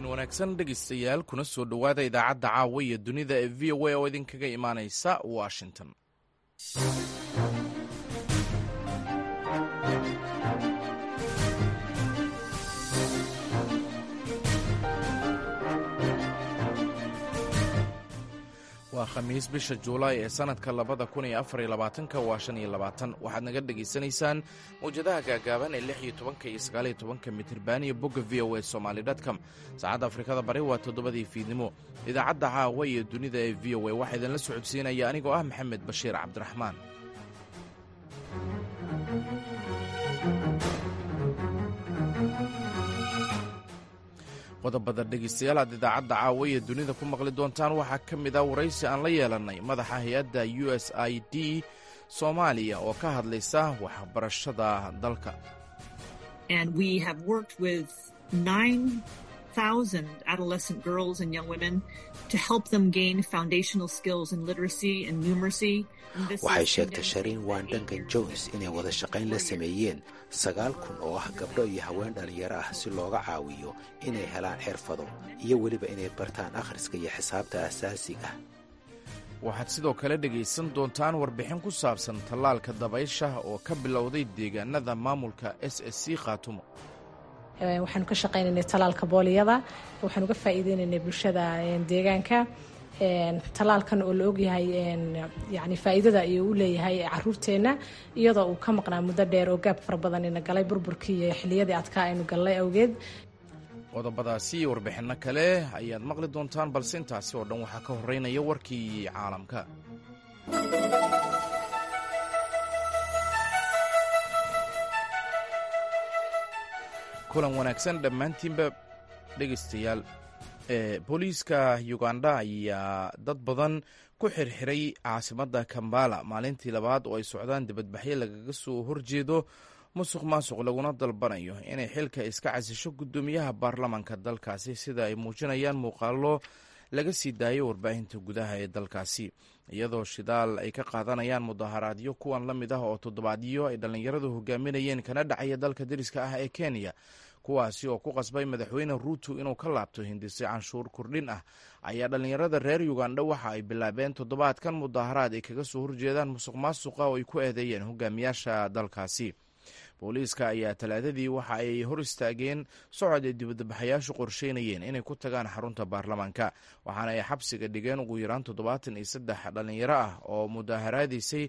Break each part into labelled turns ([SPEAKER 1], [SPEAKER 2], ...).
[SPEAKER 1] habeen wanaagsan dhegaystayaal kuna soo dhowaada idaacadda caawa iyo dunida ee v o a oo idinkaga imaanaysa washington waa khamiis bisha juulaay ee sannadka labada kun iyo afar iyo labaatanka waa shan iyo labaatan waxaad naga dhegaysanaysaan mawjadaha gaagaaban ee lix iyo tobanka iyo sagaal iyo tobanka mitriban iyo bogga v o a somaali dtcom saacadda afrikada bari waa toddobadii fiidnimo idaacadda caawa iyo dunida ee v o a waxaa idinla socodsiinaya anigoo ah maxamed bashiir cabdiraxmaan qodobada dhegaystayaal aad idaacadda caawa iyo dunida ku maqli doontaan waxaa ka mid ah waraysi aan la yeelannay madaxa hay-adda u s i d soomaaliya oo ka hadlaysa waxbarashada dalka
[SPEAKER 2] waxay sheegtay shariin waan duncan jones inay wada shaqayn la sameeyeen sagaal kun oo ah gabdho iyo haween dhallinyaro ah si looga caawiyo inay helaan xirfado iyo weliba inay bartaan akhriska iyo xisaabta asaasiga
[SPEAKER 1] waxaad sidoo kale dhegaysan doontaan warbixin ku saabsan tallaalka dabaysha oo ka bilowday deegaanada maamulka s s c khaatumo
[SPEAKER 3] waxaanu ka shaqaynaynay tallaalka booliyada waxaanu ka faa'iideynaynay bulshada deegaanka tallaalkan oo la ogyahay yani faa'iidada ayuu u leeyahay caruurteenna iyadoo uu ka maqnaa muddo dheer oo gaab fara badan ina galay burburkii iyo xilliyadii adkaa aynu galnay awgeed
[SPEAKER 1] qodobadaasi iyo warbixinno kale ayaad maqli doontaan balse intaasi oo dhan waxaa ka horeynaya warkii caalamka kulan wanaagsan dhammaantiinba dhegaystayaal booliiska uganda ayaa dad badan ku xirxiray caasimadda kambala maalintii labaad oo ay socdaan dibadbaxyo lagaga soo horjeedo musuq maasuq laguna dalbanayo inay xilka iska casisho guddoomiyaha baarlamaanka dalkaasi sida ay muujinayaan muuqaalo laga sii daayo warbaahinta gudaha ee dalkaasi iyadoo shidaal ay ka qaadanayaan mudaharaadyo kuwan la mid ah oo toddobaadyo ay dhallinyaradu hogaaminayeen kana dhacaya dalka deriska ah ee kenya kuwaasi oo ku qasbay madaxweyne ruuto inuu ka laabto hindise canshuur kordhin ah ayaa dhallinyarada reer uganda waxa ay bilaabeen toddobaadkan mudaharaad ay kaga soo horjeedaan musuq maasuqa oo ay ku eedeeyeen hogaamiyaasha dalkaasi booliiska ayaa talaadadii waxa ay hor istaageen socod ay dibadbaxayaashu qorsheynayeen inay ku tagaan xarunta baarlamaanka waxaana ay xabsiga dhigeen ugu yaraan toddobaatan iyo saddex dhallinyaro ah oo mudaharaadaysay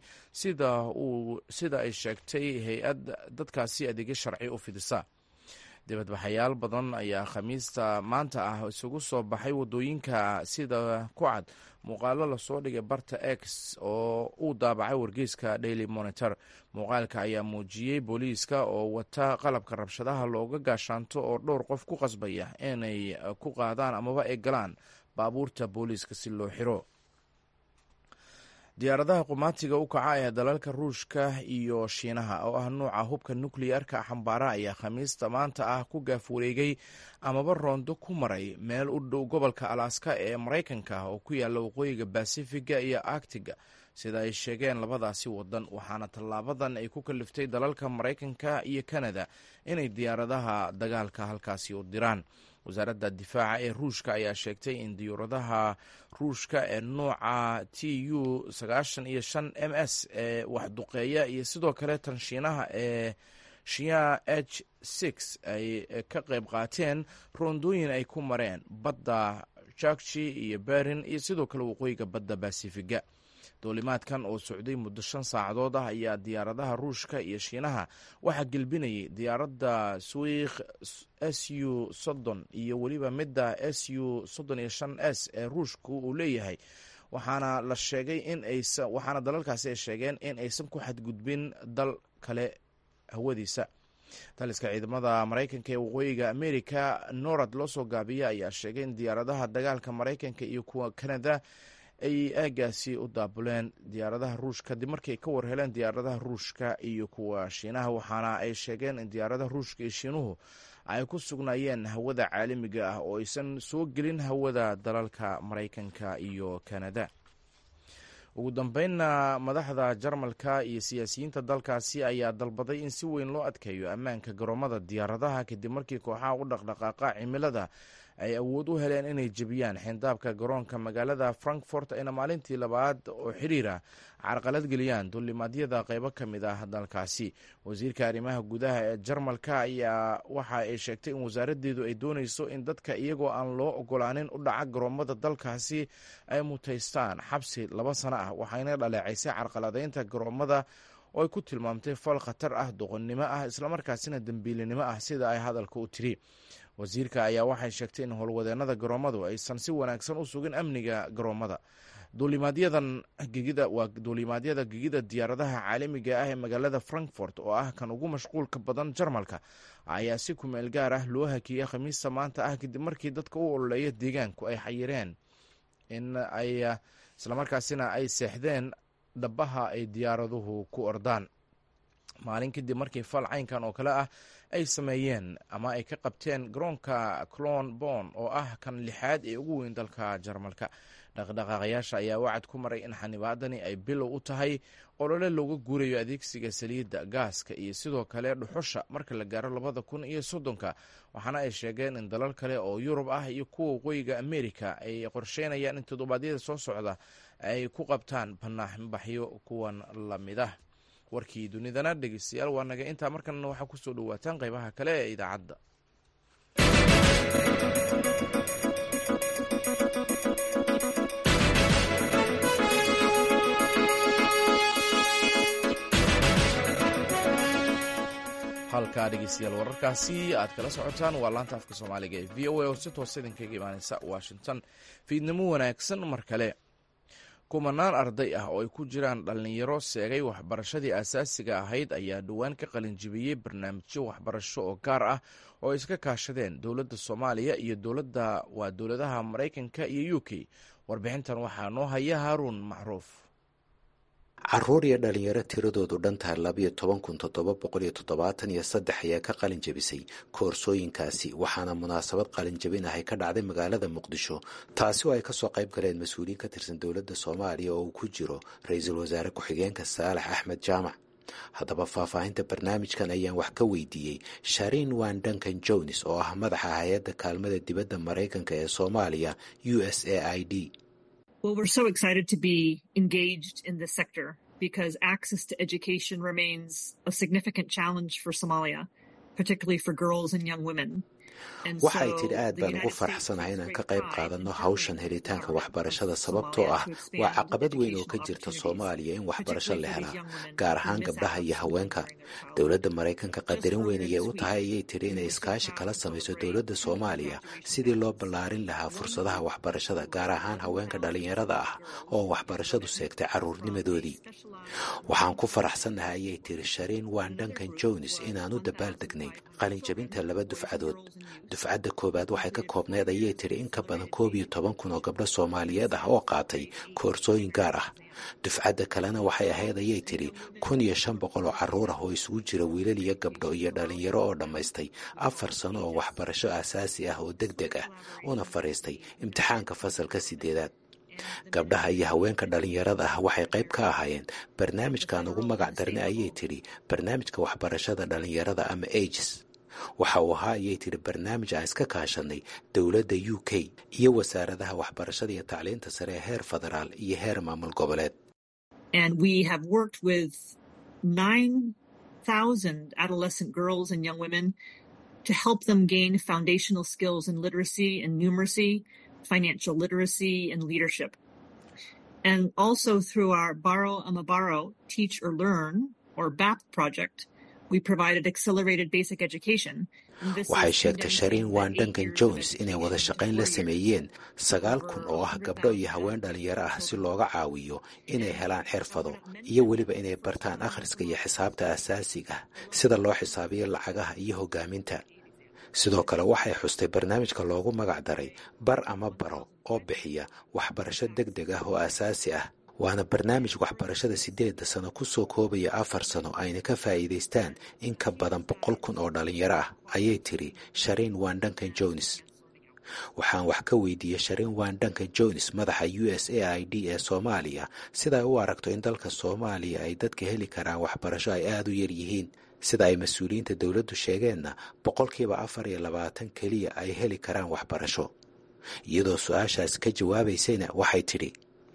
[SPEAKER 1] sida ay sheegtay hay-ad dadkaasi adeegyo sharci u fidisa dibadbaxayaal badan ayaa khamiista maanta ah isugu soo baxay wadooyinka sida ku cad muuqaalo lasoo dhigay barta x oo uu daabacay wargeyska daily monitor muuqaalka ayaa muujiyey booliiska oo wata qalabka rabshadaha looga gaashaanto oo dhowr qof ku qasbaya inay ku qaadaan amaba ay galaan baabuurta booliiska si loo xiro diyaaradaha qumaatiga u kaca ee dalalka ruushka iyo shiinaha oo ah nuuca hubka nukliyarka xambaara ayaa khamiista maanta ah ku gaaf wareegay amaba roondo ku maray meel u dhow gobolka alaska ee maraykanka oo ku yaalla waqooyiga basifiga iyo arctiga sida ay sheegeen labadaasi wadan waxaana tallaabadan ay ku kaliftay dalalka maraykanka iyo kanada inay diyaaradaha dagaalka halkaasi u diraan wasaaradda difaaca ee ruushka ayaa sheegtay in diyuuradaha ruushka ee nuuca t u sagaashan iyo shan m s ee waxduqeeya iyo sidoo kale tan shiinaha ee shia h six ay ka qayb qaateen roondooyin ay ku mareen badda jakji iyo berin iyo sidoo kale waqooyiga badda basifiga doolimaadkan oo socday muddo shan saacadood ah ayaa diyaaradaha ruushka iyo shiinaha waxaa gelbinayay diyaaradda swiikh s u soddon iyo weliba midda s u soddon iyo shan s ee ruushku uu leeyahay waxaana la sheegay in aysa waxaana dalalkaasi ay sheegeen in aysan ku xadgudbin dal kale hawadiisa taliska ciidamada maraykanka ee waqooyiga america norad loo soo gaabiya ayaa sheegay in diyaaradaha dagaalka maraykanka iyo kuwa kanada ay aagaasi u daabuleen diyaaradaha ruushka kadib markii ay ka warheleen diyaaradaha ruushka iyo kuwa shiinaha waxaana ay sheegeen in diyaaradaha ruushka iyo shiinuhu ay ku sugnaayeen hawada caalamiga ah oo aysan soo gelin hawada dalalka maraykanka iyo kanada ugu dambeynna madaxda jarmalka iyo siyaasiyiinta dalkaasi ayaa dalbaday in si weyn loo adkeeyo ammaanka garoomada diyaaradaha kadib markii kooxaha u dhaqdhaqaaqa cimilada ay awood u heleen inay jebiyaan xindaabka garoonka magaalada frankfort ayna maalintii labaad oo xiriira carqalad geliyaan duulimaadyada qeybo ka mid ah dalkaasi wasiirka arrimaha gudaha ee jarmalka ayaa waxa ay sheegtay in wasaaraddeedu ay dooneyso in dadka iyagoo aan loo ogolaanin u dhaca garoomada dalkaasi ay mutaystaan xabsi laba sano ah waxayna dhaleecaysay carqaladeynta garoomada oo ay ku tilmaamtay fal khatar ah doqonnimo ah islamarkaasina dembiilinimo ah sida ay hadalka u tiri wasiirka ayaa waxay sheegtay in howlwadeenada garoomadu aysan si wanaagsan u sugin amniga garoomada duulimaadyadan gegida waa duulimaadyada gegida diyaaradaha caalamiga ah ee magaalada frankfort oo ah kan ugu mashquulka badan jarmalka ayaa si kumeel gaar ah loo hakiyey khamiista maanta ah kadib markii dadka u ololeeya deegaanku ay xayireen in ay islamarkaasina ay seexdeen dhabaha ay diyaaraduhu ku ordaan maalin kadib markii fal caynkan oo kale ah ay sameeyeen ama ay ka qabteen garoonka clon bon oo ah kan lixaad ee ugu weyn dalka jarmalka dhaqdhaqaaqayaasha ayaa wacad ku maray in xanibaadani ay bilow u tahay olole looga guurayo adeegsiga saliidda gaaska iyo sidoo kale dhuxusha marka la gaaro labada kun iyo soddonka waxaana ay sheegeen in dalal kale oo yurub ah iyo kuwa waqooyiga amerika ay qorsheynayaan in toddobaadyada soo socda ay ku qabtaan banaanbaxyo kuwan lamid ah warkii dunidana dhegeystayaal waa naga intaa markanna waxaa kusoo dhawaataan qeybaha kale ee idaacadda halkaa dhegeystayaal wararkaasi aad kala socotaan waa laanta afka soomaaliga ee v o a oo si toosa idinkaga imaaneysa washington fiidnimo wanaagsan mar kale kumanaan arday ah oo ay ku jiraan dhallinyaro seegay waxbarashadii asaasiga ahayd ayaa dhowaan ka qalinjibiyey barnaamijyo waxbarasho oo gaar ah oo ay iska kaashadeen dowladda soomaaliya iyo dowladda waa dowladaha maraykanka iyo u k warbixintan waxaa noo haya haaruun macruuf
[SPEAKER 2] caruur iyo dhalinyaro tiradoodu dhantahay labayo toban kun toddoba boqol iyo toddobaatan iyo saddex ayaa ka qalin jabisay koorsooyinkaasi waxaana munaasabad qalin jabin ahay ka dhacday magaalada muqdisho taasi oo ay kasoo qayb galeen mas-uuliyiin ka tirsan dowladda soomaaliya oo uu ku jiro ra-iisul wasaare ku-xigeenka saalax axmed jaamac haddaba faahfaahinta barnaamijkan ayaan wax ka weydiiyey shariin wan duncan jones oo ah madaxa hay-adda kaalmada dibadda maraykanka ee soomaaliya u s a i d
[SPEAKER 4] Well, we're so excited to be engaged in this sector because access to education remains a significant challenge for Somalia, particularly for girls and young women.
[SPEAKER 2] waxay tidhi aad baan ugu faraxsanahay inaan ka qayb qaadanno hawshan helitaanka waxbarashada sababtoo ah waa caqabad weyn oo ka jirta soomaaliya in waxbarasho la helaa gaar ahaan gabdhaha iyo haweenka dowladda maraykanka qadarin weyn ayay u tahay ayay tidhi inay iskaashi kala samayso dowladda soomaaliya sidii loo ballaarin lahaa fursadaha waxbarashada gaar ahaan haweenka dhallinyarada ah oo waxbarashadu seegtay carruurnimadoodii waxaan ku faraxsannahay ayay tidhi shariin wan duncan jones inaan u dabaaldegnay qalinjabinta laba dufcadood dufcadda koowaad waxay ka koobneed ayay tidhi in ka badan koob iyo toban kun oo gabdho soomaaliyeed ah oo qaatay koorsooyin gaar ah dufcadda kalena waxay ahayd ayay tidhi kun iyo shan boqol oo carruur ah oo isugu jira wiilal iyo gabdho iyo dhallinyaro oo dhammaystay afar sano oo waxbarasho aasaasi ah oo deg deg ah una fadhiistay imtixaanka fasalka sideedaad gabdhaha iyo haweenka dhallinyarada ah waxay qayb ka ahaayeen barnaamijkan ugu magac darnay ayay tidhi barnaamijka waxbarashada dhallinyarada ama ages waxa uu ahaa ayay tidhi barnaamij aan iska kaashanay dowladda u k iyo wasaaradaha waxbarashada iyo tacliinta sare ee heer federaal iyo heer maamul goboleed
[SPEAKER 4] adolescent girls and young women to help them gain foundational skills in literacy and numeracy, financial literacy, and leadership. And also through our Borrow Amabaro Teach or Learn or BAP project, we provided accelerated basic education.
[SPEAKER 2] waxay sheegtay shariin wan duncan jones inay wada shaqayn la sameeyeen sagaal kun oo ah gabdho iyo haween dhalinyaro ah si looga caawiyo inay helaan xirfado iyo weliba inay bartaan akhriska iyo xisaabta asaasiga sida loo xisaabiyo lacagaha iyo hogaaminta sidoo kale waxay xustay barnaamijka loogu magac daray bar ama baro oo bixiya waxbarasho deg deg ah oo asaasi ah waana barnaamij waxbarashada sideedda sano ku soo koobaya afar sano ayna ka faa'iidaystaan in ka badan boqol kun oo dhallinyaro ah ayay tiri shariin wan duncan jones waxaan wax ka weydiiyey sharin wan duncan jones madaxa u s a i d ee soomaaliya sida ay u aragto in dalka soomaaliya ay dadka heli karaan waxbarasho ay aada u yar yihiin sida ay mas-uuliyiinta dowladdu sheegeenna boqolkiiba afar iyo labaatan keliya ay heli karaan waxbarasho iyadoo su-aashaas ka jawaabaysayna waxay tidhi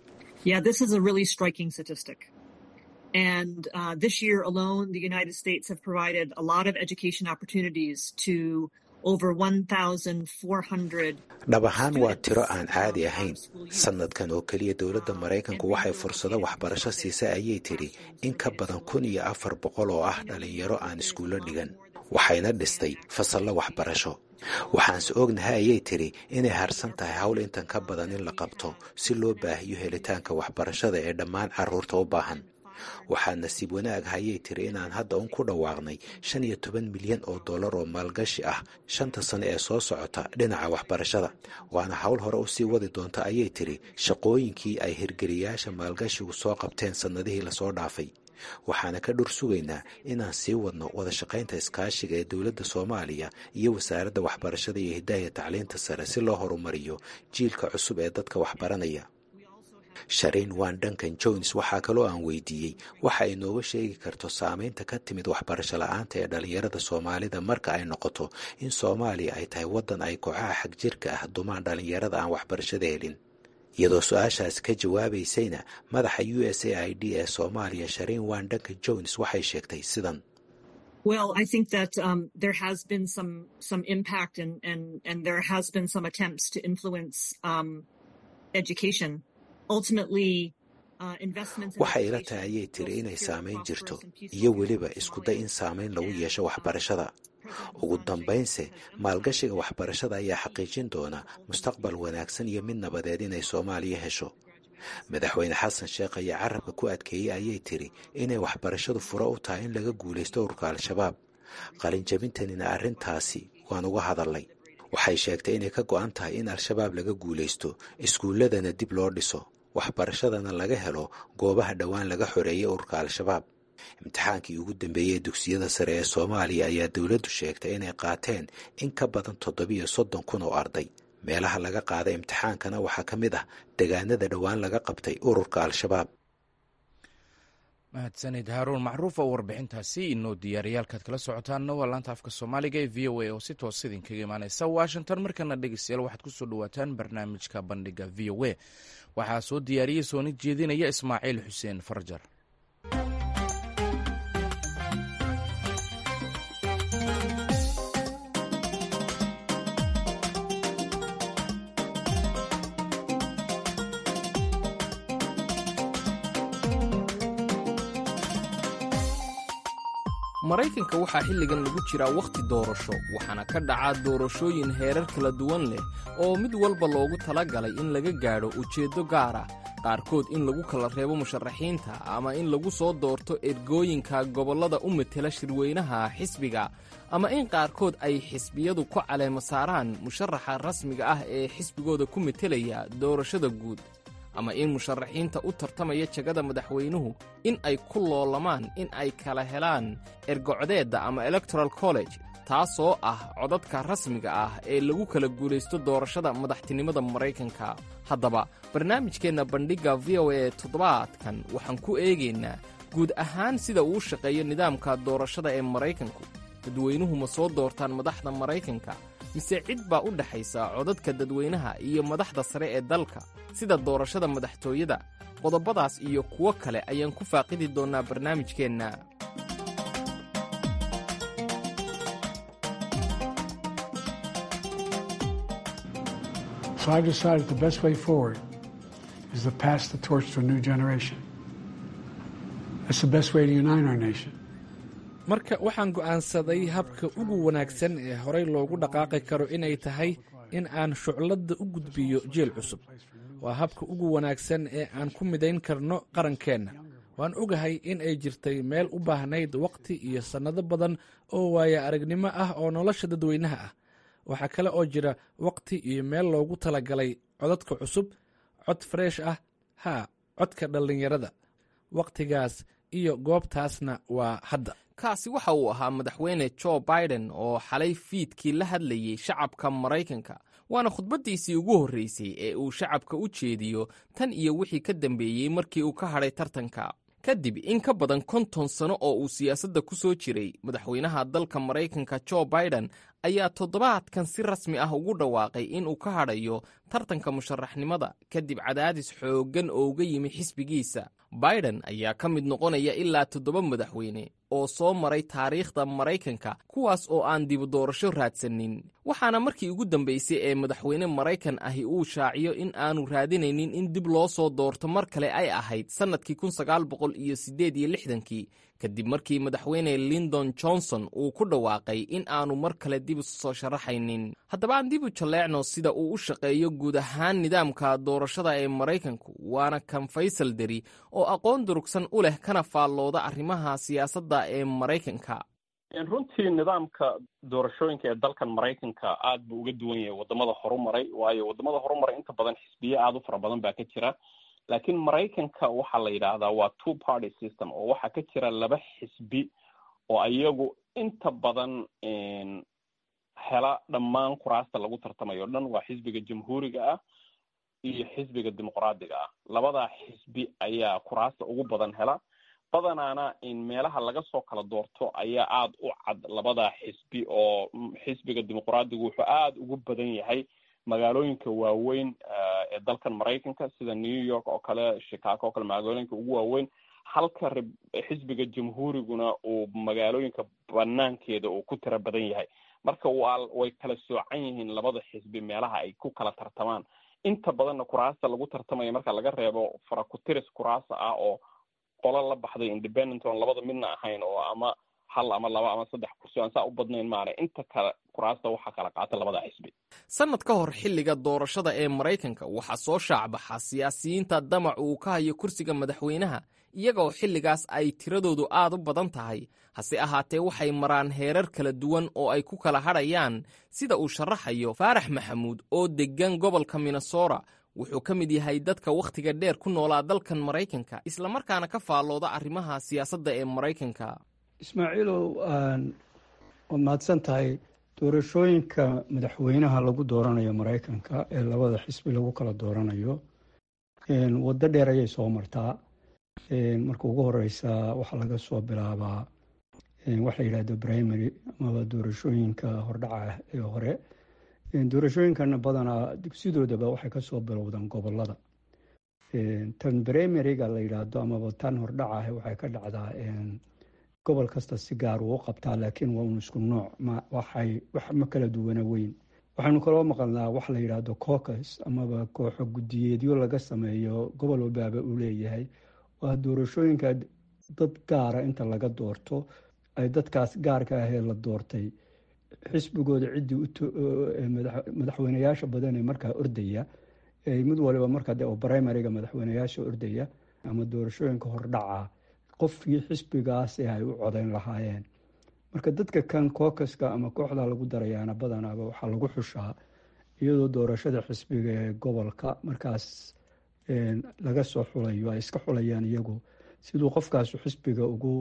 [SPEAKER 4] And uh, this year alone, the United States have provided a lot of education opportunities to over 1,400.
[SPEAKER 2] dhab ahaan waa tiro aan caadi ahayn sanadkan oo keliya dowladda maraykanku waxay fursado waxbarasho siisay ayay tidhi in ka badan kun iyo afar boqol oo ah dhalinyaro aan iskuullo dhigan waxayna dhistay fasallo waxbarasho waxaanse ognahay ayay tidhi inay harsan tahay hawl intan ka badan in la qabto si loo baahiyo helitaanka waxbarashada ee dhammaan carruurta u baahan waxaa nasiib wanaag hayay tiri inaan hadda un ku dhawaaqnay shan iyo toban milyan oo dollar oo maalgashi ah shanta sano ee soo socota dhinaca waxbarashada waana hawl hore u sii wadi doonta ayay tiri shaqooyinkii ay hirgeliyaasha maalgashigu soo qabteen sannadihii lasoo dhaafay waxaana ka dhur sugaynaa inaan sii wadno wada shaqaynta iskaashiga ee dowladda soomaaliya iyo wasaaradda waxbarashada iyo hidaaya tacliinta sare si loo horumariyo jiilka cusub ee dadka waxbaranaya shariin wan duncan jones waxaa kaloo aan weydiiyey waxa ay nooga sheegi karto saameynta ka timid waxbarasho la-aanta ee dhalinyarada soomaalida marka ay noqoto in soomaaliya ay tahay waddan ay kooxaha xag jirka ah dumaan dhalinyarada aan waxbarashada helin iyadoo su-aashaas ka jawaabaysayna madaxa u s a i d ee soomaaliya shariin wan duncan jones waxay sheegtay sidan
[SPEAKER 4] Well, I think that um, there has been some some impact and, and, and there has been some attempts to influence um, education.
[SPEAKER 2] waxay ila tahay ayay tiri inay saamayn jirto iyo weliba iskuday in saamayn lagu yeesho waxbarashada ugu dambaynse maalgashiga waxbarashada ayaa xaqiijin doona mustaqbal wanaagsan iyo mid nabadeed inay soomaaliya hesho madaxweyne xasan sheekh ayaa carabka ku adkeeyey ayay tiri inay waxbarashadu furo u tahay in laga guulaysto ururka al-shabaab qalinjabintanina arrintaasi waan uga hadalnay waxay sheegtay inay ka go-an tahay in al-shabaab laga guulaysto iskuulladana dib loo dhiso waxbarashadana laga helo goobaha dhowaan laga xoreeyay ururka al-shabaab imtixaankii ugu dambeeyey ee dugsiyada sare ee soomaaliya ayaa dowladdu sheegtay inay qaateen in ka badan toddobiyo soddon kun oo arday meelaha laga qaaday imtixaankana waxaa ka mid ah degaanada dhowaan laga qabtay ururka al-shabaab
[SPEAKER 1] mahadsanid haaruun macruuf oo warbixintaasi inoo diyaariyaalkaad kala socotaanna waa laanta afka soomaaliga ee v o a oo si toos idinkaga imaaneysa washington markana dhegeystayaal waxaad kusoo dhawaataan barnaamijka bandhiga v o a waxaa soo diyaariyey sooni jeedinaya ismaaciil xuseen farjar
[SPEAKER 5] maraykanka waxaa xilligan lagu jiraa wakhti doorasho waxaana ka dhacaa doorashooyin heerar kala duwan leh oo mid walba loogu tala galay in laga gaadho ujeeddo gaar ah qaarkood in lagu kala reebo musharaxiinta ama in lagu soo doorto ergooyinka gobollada u matela shirweynaha xisbiga ama in qaarkood ay xisbiyadu ku caleemo saaraan musharaxa rasmiga ah ee xisbigooda ku metelaya doorashada guud ama in musharaxiinta u tartamaya jagada madaxweynuhu in ay ku loolamaan in ay kala helaan ergocdeedda ama electoral college taasoo ah codadka rasmiga ah ee lagu kala guulaysto doorashada madaxtinimada maraykanka haddaba barnaamijkeenna bandhigga v o a toddobaadkan waxaan ku eegaynaa guud ahaan sida uu shaqeeyo nidaamka doorashada ee maraykanku dadweynuhu ma soo doortaan madaxda maraykanka mise cid baa u dhexaysa codadka dadweynaha iyo madaxda sare ee dalka sida doorashada madaxtooyada qodobadaas iyo kuwo kale ayaan ku faaqidi doonnaa barnaamijkeenna
[SPEAKER 6] So I've decided the best way forward is to pass the torch to a new generation. That's the best way to unite our nation.
[SPEAKER 7] marka waxaan go'aansaday habka ugu wanaagsan ee horey loogu dhaqaaqi karo inay tahay in aan shucladda u gudbiyo jeel cusub waa habka ugu wanaagsan ee aan ku midayn karno qarankeenna waan ogahay in ay jirtay meel u baahnayd wakhti iyo sannado badan oo waaya aragnimo ah oo nolosha dadweynaha ah waxaa kale oo jira wakhti iyo meel loogu talagalay codadka cusub cod freesh ah haa codka dhallinyarada wakhtigaas iyo goobtaasna waa hadda
[SPEAKER 5] kaasi waxa uu ahaa madaxweyne jo biden oo xalay fiidkii la hadlayey shacabka maraykanka waana khudbaddiisii ugu horraysay ee uu shacabka u jeediyo tan iyo wixii ka dambeeyey markii uu ka hadhay tartanka kadib in ka badan konton sano oo uu siyaasadda ku soo jiray madaxweynaha dalka maraykanka jo biden ayaa toddobaadkan si rasmi ah ugu dhawaaqay in uu ka hadhayo tartanka musharaxnimada kadib cadaadis xooggan oo uga yimi xisbigiisa biden ayaa ka mid noqonaya ilaa toddoba madaxweyne oo soo maray taariikhda maraykanka kuwaas oo aan dibu doorasho raadsanin waxaana markii ugu dambaysay ee madaxweyne maraykan ahi uu shaaciyo in aanu raadinaynin in dib loo soo doorto mar kale ay ahayd sannadkii kun sagaal boqol iyo siddeed iyo lixdankii kadib markii madaxweyne lindon johnson uu ku dhawaaqay in aanu mar kale dib isu soo sharaxaynin haddaba aan dib u jalleecno sida uu u shaqeeyo guud ahaan nidaamka doorashada ee maraykanku waana kan faysal deri oo aqoon durugsan u leh kana faallooda arrimaha siyaasadda ee maraykanka
[SPEAKER 8] runtii nidaamka doorashooyinka ee dalkan maraykanka aad buu uga duwan yahay wadamada horumaray waayo wadamada horumaray inta badan xisbiye aada u fara badan baa ka jira laakiin maraykanka waxaa la yidhaahdaa waa two party system oo waxaa ka jira laba xisbi oo iyagu inta badan hela dhammaan kuraasta lagu tartamayo o dhan waa xisbiga jamhuuriga ah iyo xisbiga dimuqraadiga ah labadaa xisbi ayaa kuraasta ugu badan hela badanaana meelaha laga soo kala doorto ayaa aada u cad labadaa xisbi oo xisbiga dimuqraadigu wuxuu aada ugu badan yahay magaalooyinka waaweyn ee dalkan maraykanka sida new york oo kale chicago oo kale magaalooyinka ugu waaweyn halka xisbiga jamhuuriguna uu magaalooyinka banaankeeda uu ku tira badan yahay marka waa way kala soocan yihiin labada xisbi meelaha ay ku kala tartamaan inta badanna kuraasta lagu tartamaya marka laga reebo farakutiris kuraasa ah oo qolo la baxday independent oon labada midna ahayn oo ama hal ama laba ama saddex kursi aan saa u badnayn maana inta kale kuraasta waxaa kala qaata labada xisbi
[SPEAKER 5] sannad ka hor xilliga doorashada ee maraykanka waxaa soo shaacbaxa siyaasiyiinta damac uu ka hayo kursiga madaxweynaha iyaga oo xilligaas ay tiradoodu aad u badan tahay hase ahaatee waxay maraan heerar kala duwan oo ay ku kala hadhayaan sida uu sharaxayo faarax maxamuud oo deggan gobolka minnesota wuxuu ka mid yahay dadka wakhtiga dheer ku noolaa dalkan maraykanka islamarkaana ka faallooda arrimaha siyaasadda ee maraykanka
[SPEAKER 9] ismaaciilow waad mahadsan tahay doorashooyinka madaxweynaha lagu dooranayo maraykanka ee labada xisbi lagu kala dooranayo waddo dheer ayay soo martaa marka ugu horeysa waxaa laga soo bilaabaa wax la yidhahdo primary amaba doorashooyinka hordhaca ah ee hore doorashooyinkana badanaa dugsidoodaba waxay kasoo bilowdaan gobolada tan primaryga la yidhaahdo amaba tan hordhaca ah waxay ka dhacdaa gobol kasta si gaar uu u qabtaa laakiin waa un isku nooc waxay wax ma kala duwana weyn waxaynu kaloo maqalnaa wax la yidhaahdo cocus amaba kooxo guddiyeedyo laga sameeyo gobol walbaaba uu leeyahay waa doorashooyinka dad gaara inta laga doorto ay dadkaas gaarka ahee la doortay xisbigooda ciddii madaxweyneyaasha badan ee markaa ordaya mid waliba markaa de primariga madaxweyneyaasha ordaya ama doorashooyinka hordhaca qofkii xisbigaasi ay u codeyn lahaayeen marka dadka kan kookaska ama kooxda lagu darayaana badanaaba waxaa lagu xushaa iyadoo doorashada xisbiga ee gobolka markaas laga soo xulayo ay iska xulayaan iyagu siduu qofkaasu xisbiga ugu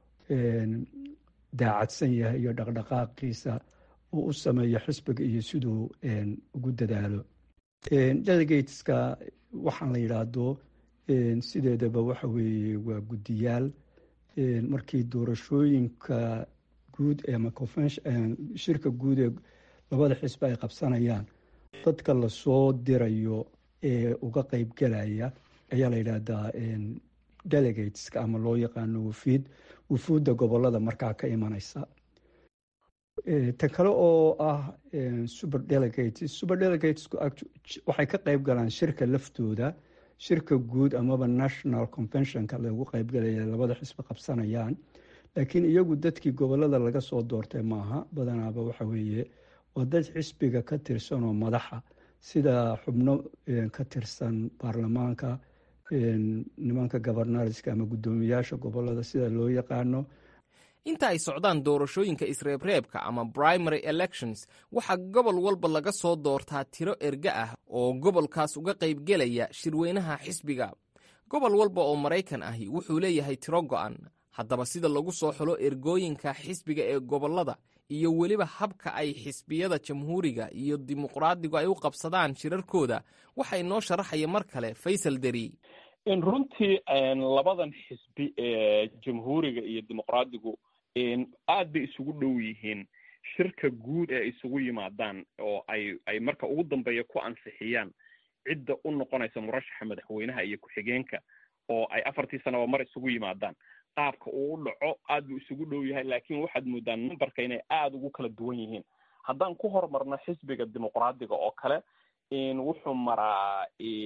[SPEAKER 9] daacadsan yahay iyo dhaqdhaqaaqiisa uu u sameeyo xisbiga iyo siduu ugu dadaalo delegateska waxaan la yidhaahdo sideedaba waxa weeye waa guddiyaal markii doorashooyinka guud ama shirka guud ee labada xisbi ay qabsanayaan dadka lasoo dirayo ee uga qeybgelaya ayaa la yidhaahdaa delegateska ama loo yaqaano wafiid wufuudda gobolada markaa ka imanaysa tan kale oo ah super delegates super delegatesku waxay ka qeyb galaan shirka laftooda shirka guud amaba national conventionka lagu qeybgalaya labada xisbi qabsanayaan laakiin iyagu dadkii gobolada laga soo doortay maaha badanaaba waxa weeye waa dad xisbiga ka tirsan oo madaxa sida xubno ka tirsan baarlamaanka nimanka governorska ama guddoomiyaasha gobolada sida loo yaqaano
[SPEAKER 5] inta ay socdaan doorashooyinka isreebreebka ama primary elections waxaa gobol walba laga soo doortaa tiro erga ah oo gobolkaas uga qaybgelaya shirweynaha xisbiga gobol walba oo maraykan ahi wuxuu leeyahay tiro go'an haddaba sida lagu soo xulo ergooyinka xisbiga ee gobollada iyo weliba habka ay xisbiyada jamhuuriga iyo dimuqraadigu ay u qabsadaan shirarkooda waxa inoo sharaxaya mar kale faysal deri
[SPEAKER 8] in runtii labadan xisbi ee jamhuuriga iyo dimuqraadigu aad bay isugu dhow yihiin shirka guud ee isugu yimaadaan oo ay ay marka ugu dambeeya ku ansixiyaan cidda u noqonaysa murashaxa madaxweynaha iyo ku-xigeenka oo ay afartii sanaba mar isugu yimaadaan qaabka uu u dhaco aad buu isugu dhow yahay laakiin waxaad moodaan numberka inay aada ugu kala duwan yihiin haddaan ku horumarno xisbiga dimuqraadiga oo kale wuxuu maraa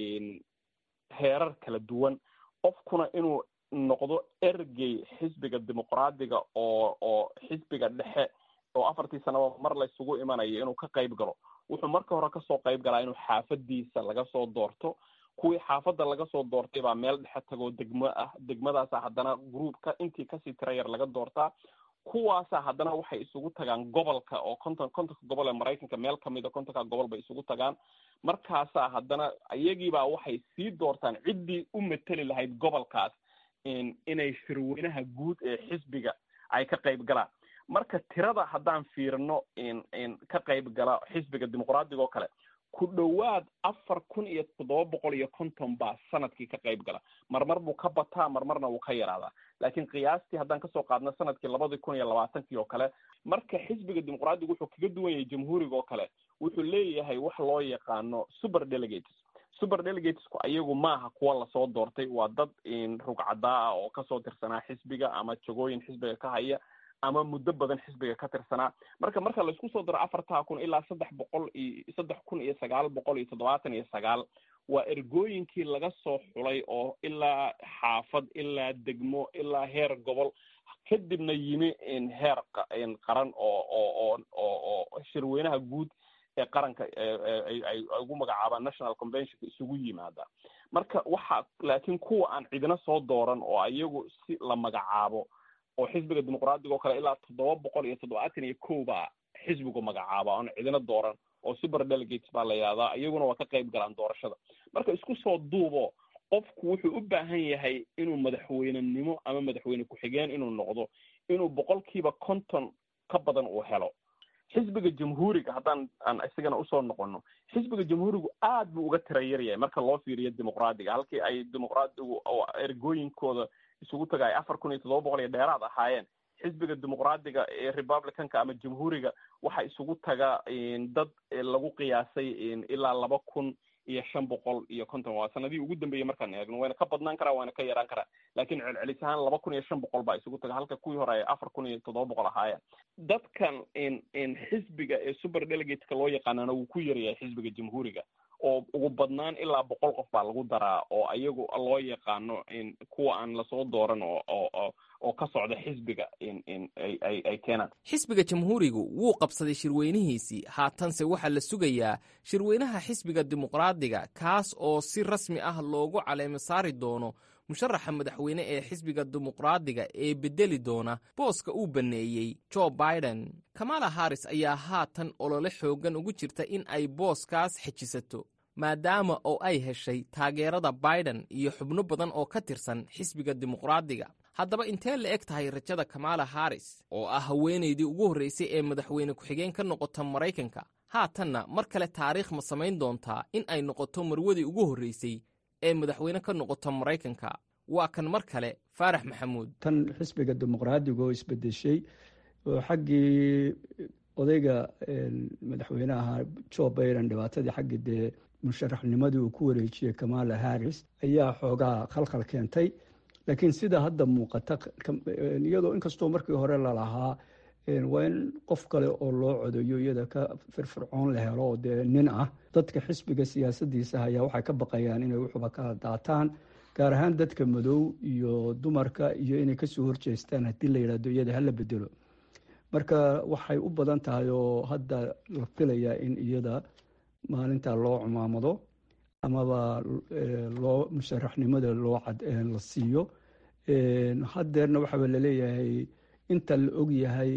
[SPEAKER 8] heerar kala duwan qofkuna inuu noqdo ergey xisbiga dimuqraadiga oo oo xisbiga dhexe oo afartii sanaba mar la isugu imanayo inuu ka qayb galo wuxuu marka hore kasoo qayb galaa inuu xaafadiisa laga soo doorto kuwii xaafadda laga soo doortay baa meel dhexe tagoo degmo ah degmadaasa haddana groupka intii kasii tira yar laga doortaa kuwaasa haddana waxay isugu tagaan gobolka oo konton kontonka gobol ee maraykanka meel kamida kontonka gobol bay isugu tagaan markaasaa haddana iyagiibaa waxay sii doortaan ciddii u mateli lahayd gobolkaas inay shirweynaha guud ee xisbiga ay ka qayb galaan marka tirada haddaan fiirino ka qayb gala xisbiga dimuqraadiga oo kale ku dhowaad afar kun iyo toddoba boqol iyo konton baa sanadkii ka qayb gala marmar buu ka bataa marmarna wuu ka yaraadaa laakiin qiyaastii haddaan kasoo qaadno sanadkii labadii kun iyo labaatankii oo kale marka xisbiga dimuqraadiga wuxuu kaga duwan yahay jamhuuriga oo kale wuxuu leeyahay wax loo yaqaano super delegates super delegatesku ayagu maaha kuwa lasoo doortay waa dad rugcadaa ah oo kasoo tirsanaa xisbiga ama jagooyin xisbiga ka haya ama muddo badan xisbiga ka tirsanaa marka marka laisku soo daro afartaa kun ilaa saddex boqol iyo saddex kun iyo sagaal boqol iyo toddobaatan iyo sagaal waa ergooyinkii laga soo xulay oo ilaa xaafad ilaa degmo ilaa heer gobol kadibna yimi heer qaran oo oo oo oo shirweynaha guud ee qaranka ay ugu magacaabaan national conventionka isugu yimaada marka waxa laakiin kuwa aan cidina soo dooran oo iyagu si la magacaabo oo xisbiga dimuqraadiga oo kale ilaa toddoba boqol iyo toddobaatan iyo kow baa xisbigu magacaaba oon cidina dooran oo super delegates baa la yihahdaa iyaguna waa ka qayb galaan doorashada marka isku soo duubo qofku wuxuu u baahan yahay inuu madaxweynenimo ama madaxweyne ku-xigeen inuu noqdo inuu boqolkiiba konton ka badan uu helo xisbiga jamhuuriga haddaan aan isagana usoo noqono xisbiga jamhuurigu aad buu uga tira yaryahay marka loo fiiriyo dimuqraadiga halkii ay dimuqraadigu oo ergooyinkooda isugu taga ay afar kun iyo toddoba boqol iyo dheeraad ahaayeen xisbiga dimuqraadiga ee republicanka ama jamhuuriga waxa isugu taga dad lagu qiyaasay ilaa laba kun iyo shan boqol iyo konton waa sanadihii ugu dambeeyey markaan eegno wayna ka badnaan karaa wayna ka yaraan karaa laakiin celcelis ahaan laba kun iyo shan boqol baa isugu taga halka kuwii hore ay afar kun iyo toddoba boqol ahaayeen dadkan xisbiga ee super delegateka loo yaqaanana wuu ku yaryahay xisbiga jamhuuriga oo ugu badnaan ilaa boqol qof baa lagu daraa oo ayagu loo yaqaano kuwa aan lasoo dooran oo oo oo ka socda xisbiga ay ay keenaan
[SPEAKER 5] xisbiga jamhuurigu wuu qabsaday shirweynihiisii haatanse waxaa la sugayaa shirweynaha xisbiga dimuqraadiga kaas oo si rasmi ah loogu caleemo saari doono musharaxa madaxweyne ee xisbiga dimuqraadiga ee beddeli doona booska uu banneeyey jo biden kamala haris ayaa haatan olole xooggan ugu jirta in ay booskaas xejisato maadaama oo ay heshay taageerada biden iyo xubno badan oo ka tirsan xisbiga dimuqraadiga haddaba intee la eg tahay rajada kamala haris oo ah haweenaydii ugu horraysay ee madaxweyne ku-xigeen ka noqota maraykanka haatanna mar kale taariikh ma samayn doontaa in ay noqoto marwadii ugu horraysay ee madaxweyne ka noqota maraykanka waa kan mar kale faarax maxamuud
[SPEAKER 9] tan xisbiga dimuqraadiga oo isbedeshay oo xaggii odayga madaxweynaha jo biden dhibaatadii xaggii dee musharaxnimadii uu ku wareejiyey kamala harris ayaa xoogaa khalkhal keentay laakiin sida hadda muuqata iyadoo inkastoo markii hore lalahaa waa in qof kale oo loo codeeyo iyada ka firfircoon la helo oo dee nin ah dadka xisbiga siyaasadiisa ayaa waxay ka baqayaan inay wuxuba kala daataan gaar ahaan dadka madow iyo dumarka iyo inay kasoo horjeestaan haddii la yidhahdo iyada hala bedelo marka waxay u badan tahay oo hadda la filayaa in iyada maalinta loo cumaamado amaba loo musharaxnimada loo la siiyo haddeerna waxaaba laleeyahay inta la og yahay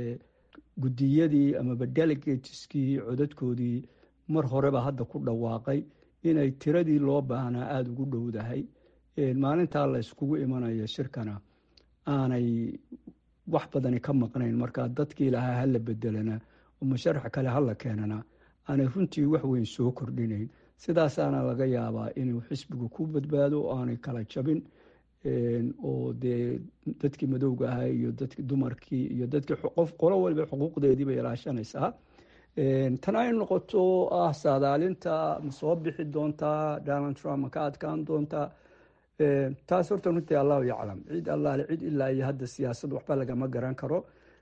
[SPEAKER 9] guddiyadii amaba delegateskii codadkoodii mar horeba hadda ku dhawaaqay inay tiradii loo baahnaa aada ugu dhowdahay maalintaa la yskugu imanayo shirkana aanay wax badani ka maqnayn marka dadkii lahaa hala bedelana oo musharax kale hala keenana aanay runtii wax weyn soo kordhinayn sidaasaana laga yaabaa inuu xisbigu ku badbaado oo aanay kala jabin oo dee dadkii madowga ahaa iyo dadki dumarkii iyo dadkii qof qolo waliba xuquuqdeedii bay ilaashanaysaa tan ay noqoto ah saadaalinta ma soo bixi doontaa donald trump ma ka adkaan doontaa taas horta runtii allahu yaclam cid allaale cid ilaa iyo hadda siyaasad waxba lagama garan karo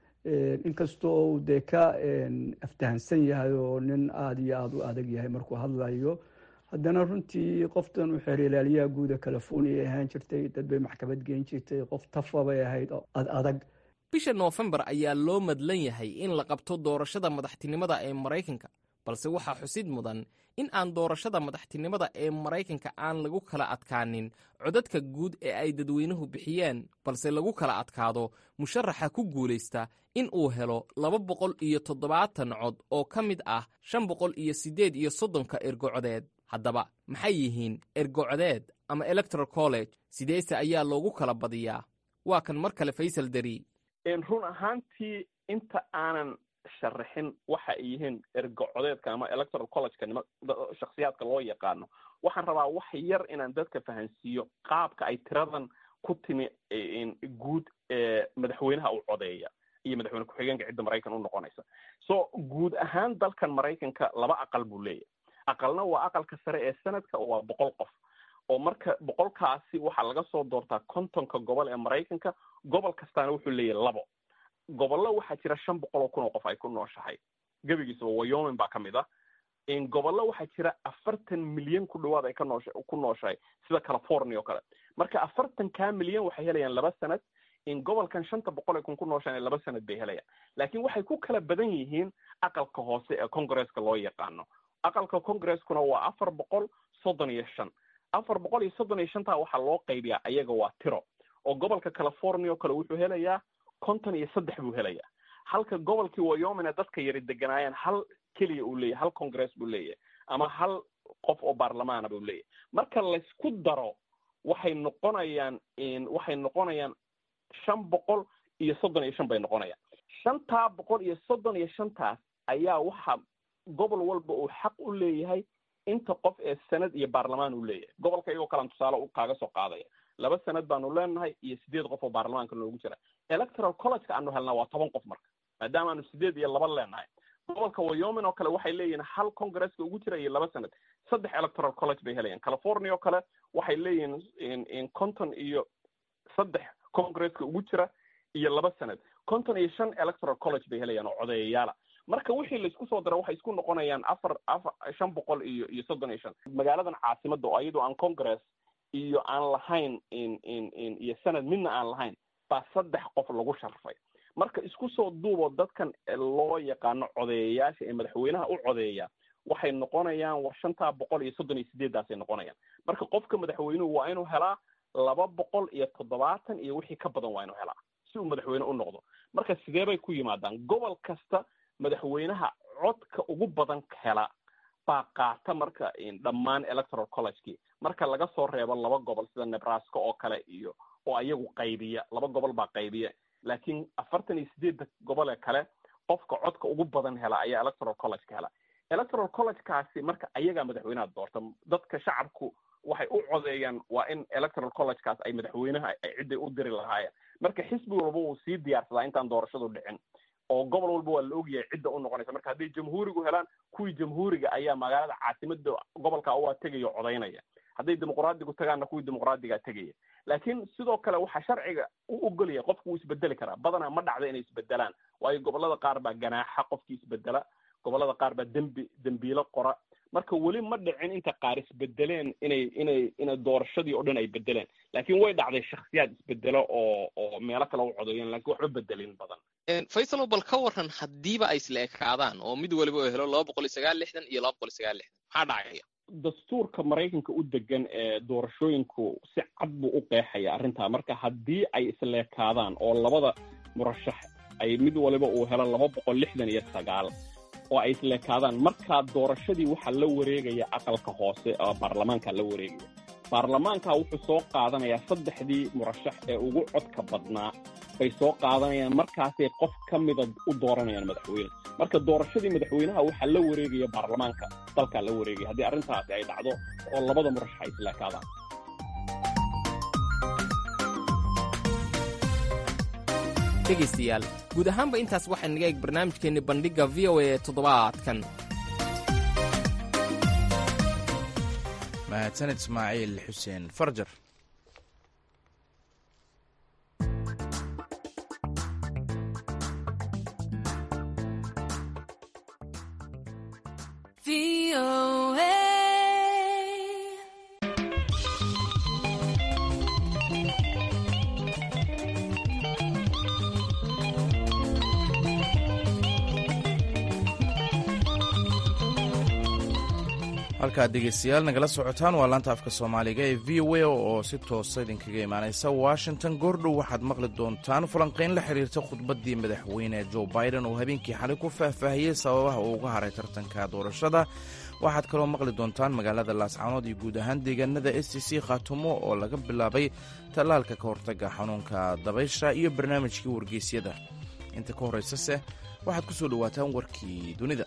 [SPEAKER 9] inkastoo uu dee ka aftahansan yahay oo nin aada iyo aada u adag yahay markuu hadlayo haddana runtii qoftan uu xeerilaaliyaha guuda california ahaan jirtay dad bay maxkamad geen jirtay qof tafa bay ahayd ad adag
[SPEAKER 5] bisha noofembar ayaa loo madlan yahay in la qabto doorashada madaxtinimada ee maraykanka balse waxaa xusid mudan in aan doorashada madaxtinimada ee maraykanka aan lagu kala adkaanin codadka guud ee ay dadweynuhu bixiyeen balse lagu kala adkaado musharaxa ku guulaysta in uu helo laba boqol iyo toddobaatan cod oo ka mid ah shan boqol iyo siddeed iyo soddonka ergocodeed haddaba maxay yihiin ergocodeed ama electoral college sideese ayaa loogu kala badiyaa waa kan mar kale faysal dari
[SPEAKER 8] run ahaantii inta aanan sharaxin waxa ay yihiin ergocodeedka ama electoral collegeka nima shaksiyaadka loo yaqaano waxaan rabaa wax yar inaan dadka fahansiiyo qaabka ay tiradan ku timi guud ee madaxweynaha u codeeya iyo madaxweyne ku-xigeenka cidda maraykan u noqonaysa so guud ahaan dalkan maraykanka laba aqal buu leeyahy aqalna waa aqalka sare ee sanadka waa boqol qof oo marka boqolkaasi waxaa laga soo doortaa kontonka gobol ee maraykanka gobol kastaana wuxuu leeyahay labo gobollo waxaa jira shan boqol oo kun oo qof ay ku nooshahay gebigiisaba wyomin baa ka mid ah gobollo waxaa jira afartan milyan ku dhawaad ay ka noosha ku nooshahay sida california oo kale marka afartankaa milyan waxay helayaan laba sanad gobolkan shanta boqol ay kun ku nooshaan laba sanad bay helayaan laakiin waxay ku kala badan yihiin aqalka hoose ee congresska loo yaqaano aqalka congreskuna waa afar boqol soddon iyo shan afar boqol iyo soddon iyo shantaa waxaa loo qaybiyaa ayaga waa tiro oo gobolka california oo kale wuxuu helayaa konton iyo saddex buu helayaa halka gobolkii wyoming ee dadka yari deganaayeen hal keliya uu leeyahy hal congress buu leeyahay ama hal qof oo baarlamaana buu leeyahay marka laysku daro waxay noqonayaan waxay noqonayaan shan boqol iyo soddon iyo shan bay noqonayaan shantaa boqol iyo soddon iyo shantaas ayaa waxa gobol walba uu xaq u leeyahay inta qof ee sanad iyo baarlamaan uu leeyahay gobolka iyagoo kalan tusaale kaaga soo qaadaya laba sanad baanu leenahay iyo sideed qof oo baarlamaanka noogu jira electoral collegeka aanu helnaa waa toban qof marka maadaama aanu sideed iyo laba leenahay gobolka wyoming oo kale waxay leeyihiin hal congresska ugu jira iyo laba sanad saddex electoral college bay helayaan california oo kale waxay leeyihiin conton iyo saddex congresska ugu jira iyo laba sanad conton iyo shan electoral college bay helayaan oo codeeyayaala marka wixii laisku soo dara waxay isku noqonayaan afar afar shan boqol iyo iyo soddon iyo shan magaaladan caasimada oo iyadoo aan congress iyo aan lahayn iyo sanad midna aan lahayn baa saddex qof lagu sharfay marka isku soo duuboo dadkan loo yaqaano codeeyayaasha ee madaxweynaha u codeeya waxay noqonayaan war shantaa boqol iyo soddon iyo sideeddaasay noqonayaan marka qofka madaxweynuhu waa inuu helaa laba boqol iyo toddobaatan iyo wixii ka badan waa inuu helaa si uu madaxweyne u noqdo marka sidee bay ku yimaadaan gobol kasta madaxweynaha codka ugu badan hela baa qaata marka dhammaan electoral collegekii marka laga soo reebo laba gobol sida nebraska oo kale iyo oo ayagu qaybiya laba gobol baa qaybiya laakiin afartan iyo sideedda gobole kale qofka codka ugu badan hela ayaa electoral collegeka hela electoral collegekaasi marka ayagaa madaxweynaha doorta dadka shacabku waxay u codeeyaan waa in electoral collegekaas ay madaxweynaha ay cidday u diri lahaayeen marka xisbi walba wuu sii diyaarsadaa intaan doorashadu dhicin oo gobol walba waa la ogyahay cidda u noqonaysa marka hadday jamhuurigu helaan kuwii jamhuuriga ayaa magaalada caasimada gobolka waa tegaya o codaynaya hadday dimuqraadigu tagaanna kuwii dimuqraadigaa tegaya laakiin sidoo kale waxaa sharciga u ogolaya qofku wuu isbedeli karaa badanaa ma dhacda inay isbedelaan waayo gobolada qaar baa ganaaxa qofkii isbedela gobolada qaar baa dembi dembiilo qora marka weli ma dhicin inta qaar isbedeleen inay inay inay doorashadii oo dhan ay bedeleen laakiin way dhacday shaksiyaad isbedelo oo oo meelo kale u codeeyeen lakin waxba bedelin badan
[SPEAKER 5] faysalo bal ka waran haddiiba ay isla ekaadaan oo mid waliba oo helo laba boqol iyo sagaal lixdan iyo laba boqol iyo sagaal lixdan maxaa dhacaya
[SPEAKER 8] dastuurka maraykanka u degan ee doorashooyinku si cad buu u qeexaya arrintaa marka haddii ay isleekaadaan oo labada murashax ay mid waliba uu helo laba boqol lixdan iyo sagaal oo ay isleekaadaan markaa doorashadii waxaa la wareegaya aqalka hoose oo baarlamaanka la wareegaya baarlamaanka wuxuu soo qaadanayaa saddexdii murashax ee ugu codka badnaa bay soo qaadanayaan markaasay qof ka mida u dooranayaan madaxweyne marka doorashadii madaxweynaha waxaa la wareegaya baarlamaanka dalkaa la wareegaya haddii arrintaasi ay dhacdo oo labada murashax ay isleekaadaan
[SPEAKER 5] dhegaystayaal guud ahaanba intaas waxaa naga eeg barnaamijkeenni bandhigga v o a ee toddobaadkan
[SPEAKER 1] mahadsanid ismaaciil xuseen farjar halkaad dhegeystayaal nagala socotaan waa laanta afka soomaaliga ee v o a oo si toosa idinkaga imaanaysa washington goordhow waxaad maqli doontaan falanqayn la xiriirta khudbaddii madaxweyne joe biden oo habeenkii xalay ku faahfaahiyey sababaha uu uga haray tartanka doorashada waxaad kaloo maqli doontaan magaalada laascaanood iyo guud ahaan deegaanada s t c khaatumo oo laga bilaabay tallaalka ka hortagga xanuunka dabaysha iyo barnaamijkii wargeysyada inta ka horraysase waxaad ku soo dhowaataan warkii dunida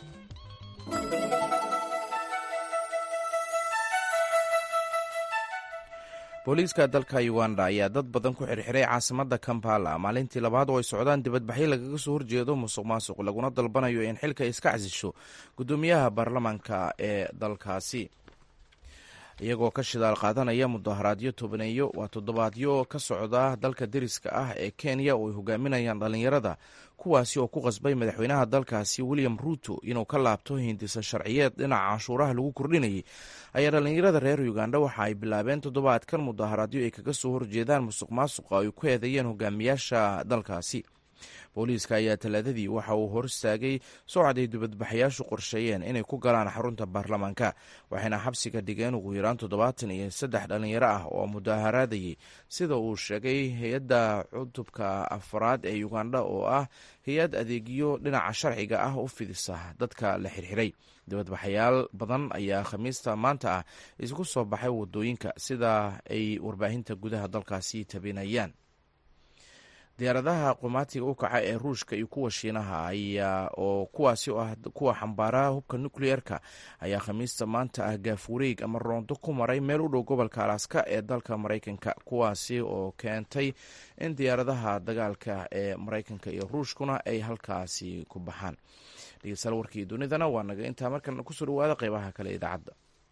[SPEAKER 1] booliiska dalka uganda ayaa dad badan ku xirxiray caasimadda kampala maalintii labaad oo ay socdaan dibadbaxyo lagaga soo horjeedo musuq maasuq laguna dalbanayo in xilka iska casisho guddoomiyaha baarlamaanka ee dalkaasi iyagoo ka shidaal qaadanaya mudaharaadyo tobaneeyo waa toddobaadyo ka socda dalka deriska ah ee kenya oo ay hogaaminayaan dhallinyarada kuwaasi oo ku qasbay madaxweynaha dalkaasi william ruuto inuu ka laabto hindisa sharciyeed dhinaca canshuuraha lagu kordhinayay ayaa dhallinyarada reer uganda waxa ay bilaabeen toddobaadkan mudaharaadyo ay kaga soo horjeedaan musuq maasuqa ay ku eedeeyeen hogaamiyaasha dalkaasi booliiska ayaa talaadadii waxa uu hor istaagay socod ay dibadbaxayaashu qorsheeyeen inay ku galaan xarunta baarlamaanka waxayna xabsiga dhigeen ugu yaraan toddobaatan iyo saddex dhallinyaro ah oo mudaharaadayay sida uu sheegay hay-adda cutubka afraad ee uganda oo ah hay-ad adeegyo dhinaca sharciga ah u fidisa dadka la xirxiray dibadbaxayaal badan ayaa khamiista maanta ah isku soo baxay wadooyinka sida ay warbaahinta gudaha dalkaasi tabinayaan diyaaradaha qumaatiga u kaca ee ruushka iyo kuwa shiinaha ayaa oo kuwaasi oo ah kuwa xambaaraha hubka nukliyeerka ayaa khamiista maanta ah gaafureeg ama roondo ku maray meel u dhow gobolka alaska ee dalka maraykanka kuwaasi oo keentay in diyaaradaha dagaalka ee maraykanka iyo ruushkuna ay halkaasi ku baxaan dhegeystayaal warkii dunidana waa naga intaa markan kusoo dhawaada qeybaha kale idaacadda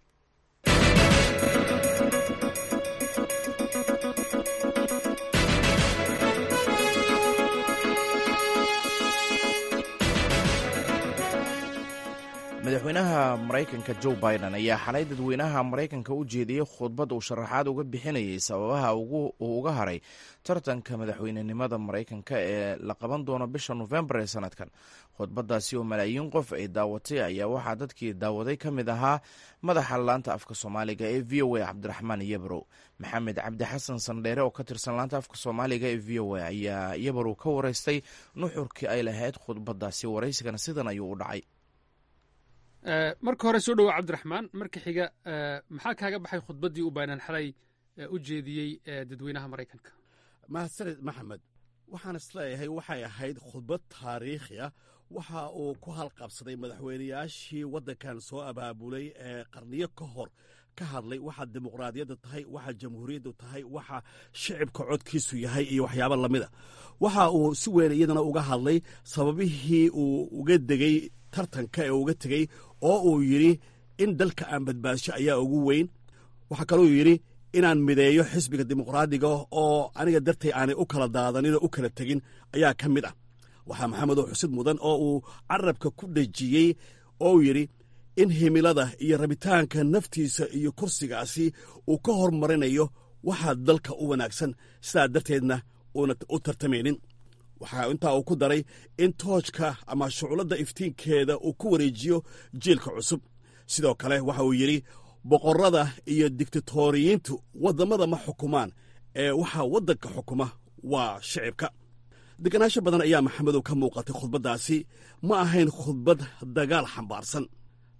[SPEAKER 1] madaxweynaha maraykanka joe biden ayaa xalay dadweynaha maraykanka u jeediyey khudbad uu sharaxaad uga bixinayay sababaha uu uga haray tartanka madaxweynenimada maraykanka ee la qaban doono bisha nofembar ee sanadkan khudbadaasi oo malaayiin qof ay daawatay ayaa waxaa dadkii daawaday ka mid ahaa madaxa laanta afka soomaaliga ee v o a cabdiraxmaan yabrow maxamed cabdi xasan sandheere oo ka tirsan laanta afka soomaaliga ee v o a ayaa yabrow ka wareystay nuxurkii ay lahayd khudbadaasi waraysigana sidan ayuu u dhacay
[SPEAKER 10] marka hore soo dhowo cabdiraxmaan marka xiga maxaa kaaga baxay khudbaddii uu baanan xalay u jeediyey dadweynaha maraykanka
[SPEAKER 11] mahadsaned maxamed waxaan isleeyahay waxay ahayd khudbad taariikhi ah waxa uu ku halqabsaday madaxweynayaashii waddankan soo abaabulay ee qarniyo ka hor ka hadlay waxa dimuqraadiyadda tahay waxa jamhuuriyaddu tahay waxa shicibka codkiisu yahay iyo waxyaabo lamida waxa uu si weyn iyadana uga hadlay sababihii uu uga degey tartanka ee uga tegey oo uu yidhi in dalka aan badbaasho ayaa ugu weyn waxaa kaluu yidhi inaan mideeyo xisbiga dimuqraadiga oo aniga dartay aanay u kala daadanin oo u kala tegin ayaa ka mid ah waxaa maxamedow xusid mudan oo uu carabka ku dhejiyey oo uu yidhi in himilada iyo rabitaanka naftiisa iyo kursigaasi uu ka hormarinayo waxaa dalka u wanaagsan sidaa darteedna uuna u tartamaynin waxaa intaa uu ku daray in toojka ama shucladda iftiinkeeda uu ku wareejiyo jiilka cusub sidoo kale waxa uu yidhi boqorrada iyo diktatoriyiintu waddamada ma xukumaan ee waxaa waddanka xukuma waa shicibka deganaansho badan ayaa maxamedow ka muuqatay khudbaddaasi ma ahayn khudbad dagaal xambaarsan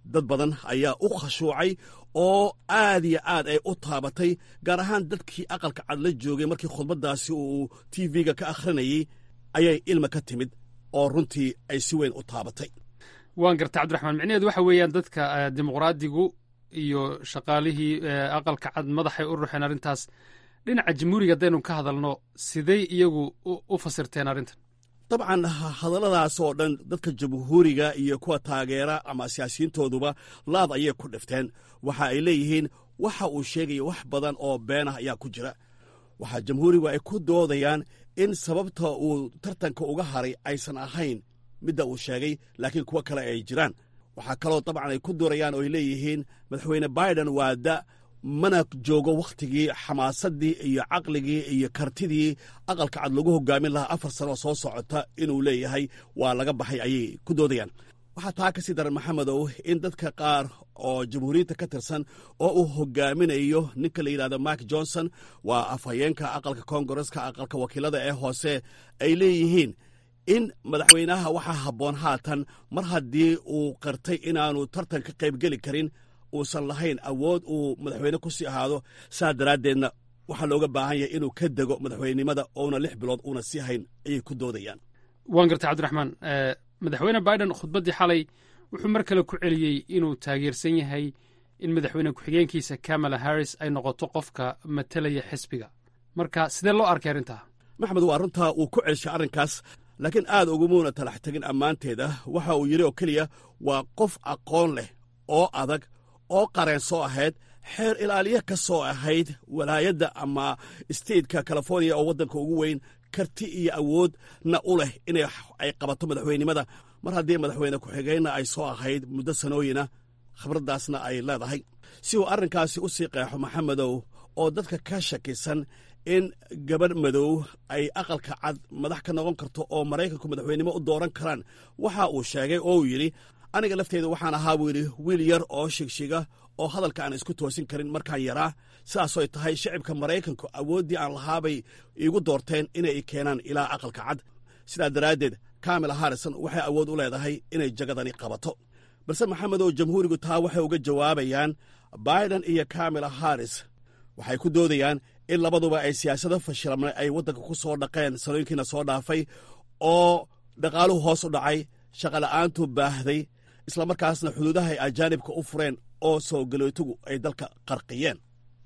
[SPEAKER 11] dad badan ayaa u khashuucay oo aad iyo aad ay u taabatay gaar ahaan dadkii aqalka cad la joogay markii khudbaddaasi uu t v-ga ka akhrinayey ayay ilma ka timid oo runtii ay si weyn u taabatay
[SPEAKER 10] waan garta cabdiraxmaan micnaheedu waxa weeyaan dadka dimuqraadigu iyo shaqaalihii aqalka cad madaxay u ruxeen arrintaas dhinaca jamhuuriga haddaynu ka hadalno siday iyagu u fasirteen arrintan
[SPEAKER 11] dabcan hadalladaas oo dhan dadka jamhuuriga iyo kuwa taageera ama siyaasiyiintooduba laad ayay ku dhifteen waxa ay leeyihiin waxa uu sheegaya wax badan oo beenah ayaa ku jira waxaa jamhuurigu ay ku doodayaan in sababta uu tartanka uga haray aysan ahayn midda uu sheegay laakiin kuwo kale ay jiraan waxaa kaloo dabcan ay ku doorayaan oo ay leeyihiin madaxweyne biden waa da mana joogo wakhtigii xamaasaddii iyo caqligii iyo kartidii aqalka cad lagu hogaamin lahaa afar sanoo soo socota inuu leeyahay waa laga baxay ayay ku doodayaan waxaa taa ka sii daran maxamedow in dadka qaar oo jamhuuriyadda ka tirsan oo uu hogaaminayo ninka la yidhahdo mark johnson waa afhayeenka aqalka koongareska aqalka wakiilada ee hoose ay leeyihiin in madaxweynaha waxaa habboon haatan mar haddii uu qartay inaanu tartan ka qaybgeli karin uusan lahayn awood uu madaxweyne ku sii ahaado saa daraaddeedna waxaa looga baahan yahay inuu ka dego madaxweynenimada oona lix bilood uuna sii hayn ayay ku doodayaan
[SPEAKER 10] waan gartay cabdiraxmaan madaxweyne biden khudbaddii xalay wuxuu mar kale ku celiyey inuu taageersan yahay in madaxweyne ku-xigeenkiisa kamala harris ay noqoto qofka matalaya xisbiga marka sidee loo arkay arrintaa
[SPEAKER 11] maxmed waa runtaa uu ku celshay arrinkaas laakiin aad ugumuuna talax tegin ammaanteeda waxa uu yidhi oo keliya waa qof aqoon leh oo adag oo qareen soo ahayd xeer ilaaliye ka soo ahayd walaayadda ama stateka californiya oo waddanka ugu weyn karti iyo awoodna u leh inay ay qabato madaxweynenimada mar haddii madaxweyne ku-xigeenna ay soo ahayd muddo sanooyina khibraddaasna ay leedahay si uu arrinkaasi u sii qeexo maxamedow oo dadka ka shakisan in gabadh madow ay aqalka cad madax ka noqon karto oo maraykanku madaxweynenimo u dooran karaan waxa uu sheegay oo uu yidhi aniga lafteeda waxaan ahaa buu yidhi wiil yar oo shigshiga oo hadalka aan isku toosin karin markaan yaraa sidaasoy tahay shicibka maraykanku awooddii aan lahaabay iigu doorteen inay keenaan ilaa aqalka cad sidaa daraaddeed kamila harrison waxay awood u leedahay inay jagadani qabato balse maxamedow jamhuurigu taa waxay uga jawaabayaan biden iyo kamila harris waxay ku doodayaan in labaduba ay siyaasado fashilamnay ay waddanka ku soo dhaqeen sanooyinkiina soo dhaafay oo dhaqaaluhu hoos u dhacay shaqola'aantu baahday islamarkaasna xuduudaha ay ajaanibka u fureen oo soo galootigu ay dalka qarqiyeen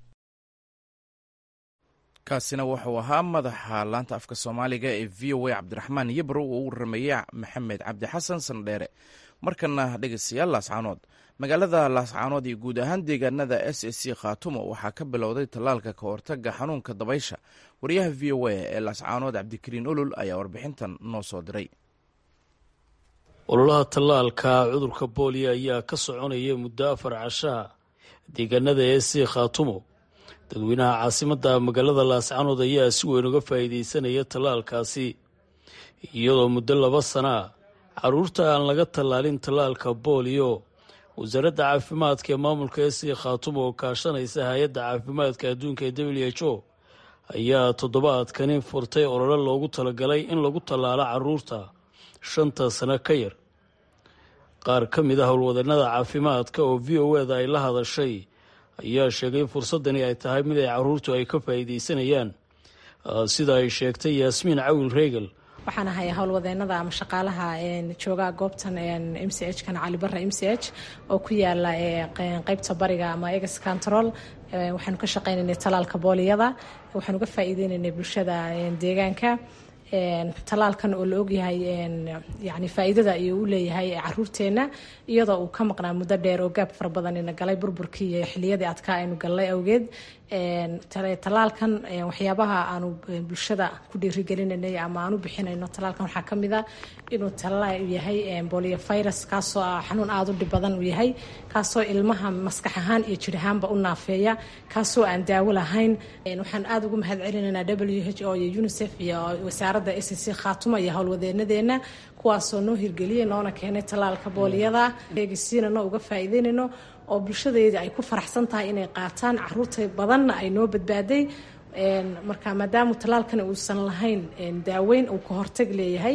[SPEAKER 1] kaasina wuxuu ahaa madaxa laanta afka soomaaliga ee v o a cabdiraxmaan yabro uu u warameeyey maxamed cabdi xasan sandheere markana dhegeystayaal laascaanood magaalada laascaanood iyo guud ahaan deegaanada s s c khaatumo waxaa ka bilowday tallaalka ka hortaga xanuunka dabaysha wariyaha v o a ee laascaanood cabdikariin olol ayaa warbixintan noo soo diray
[SPEAKER 12] ololaha tallaalka cudurka booliyo ayaa ka soconaya muddo afar cashaa deegaanada ee sii khaatumo dadweynaha caasimadda magaalada laascanood ayaa si weyn uga faa'iidaysanaya tallaalkaasi iyadoo muddo laba sanaa carruurta aan laga tallaalin tallaalka booliyo wasaaradda caafimaadka ee maamulka ee sii khaatumo oo kaashanaysa hay-adda caafimaadka adduunka ee w h o ayaa toddobaadkani furtay olole loogu talagalay in lagu tallaalo carruurta shanta sano ka yar qaar ka mid ah howlwadeenada caafimaadka oo v o eda ay la hadashay ayaa sheegay fursaddani ay tahay mid ay carruurtu ay ka faa'iidaysanayaan sida ay sheegtay yaasmiin cawil reegal
[SPEAKER 3] waxaan ahay howlwadeenada ama shaqaalaha jooga goobtan m c h kan calibara m c h oo ku yaala qeybta bariga ama egas control waxaanu ka shaqaynaynay talaalka booliyada waxaanu uga faa'iideynaynay bulshada deegaanka talaalkan oo la ogyahay yani faa'iidada iyo u leeyahay caruurteenna iyadoo uu ka maqnaa muddo dheer oo gaab fara badan ina galay burburkii iyo xiliyadii adkaa aynu galnay awgeed talaalkan waxyaabaha aanu bulshada ku dhiirigelinanay ama aan u bixinayno talaalkan waxaa ka mid a inuu talaal yahay bolio virus kaasoo ah xanuun aada u dhib badan uu yahay kaasoo ilmaha maskax ahaan iyo jir ahaanba u naafeeya kaasoo aan daawo lahayn waxaan aada ugu mahad celinaynaa w h o iyo unicef iyo wasaaradda s c khaatuma iyo howlwadeenadeena kuwaasoo noo hirgeliyay noona keenay talaalka booliyada eegisiinano uga faa'iideynayno oo bulshadeeda ay ku faraxsan tahay inay qaataan caruurta badanna ay noo badbaaday marka maadaama talaalkan uusan lahayn daaweyn uu ka hortag leeyahay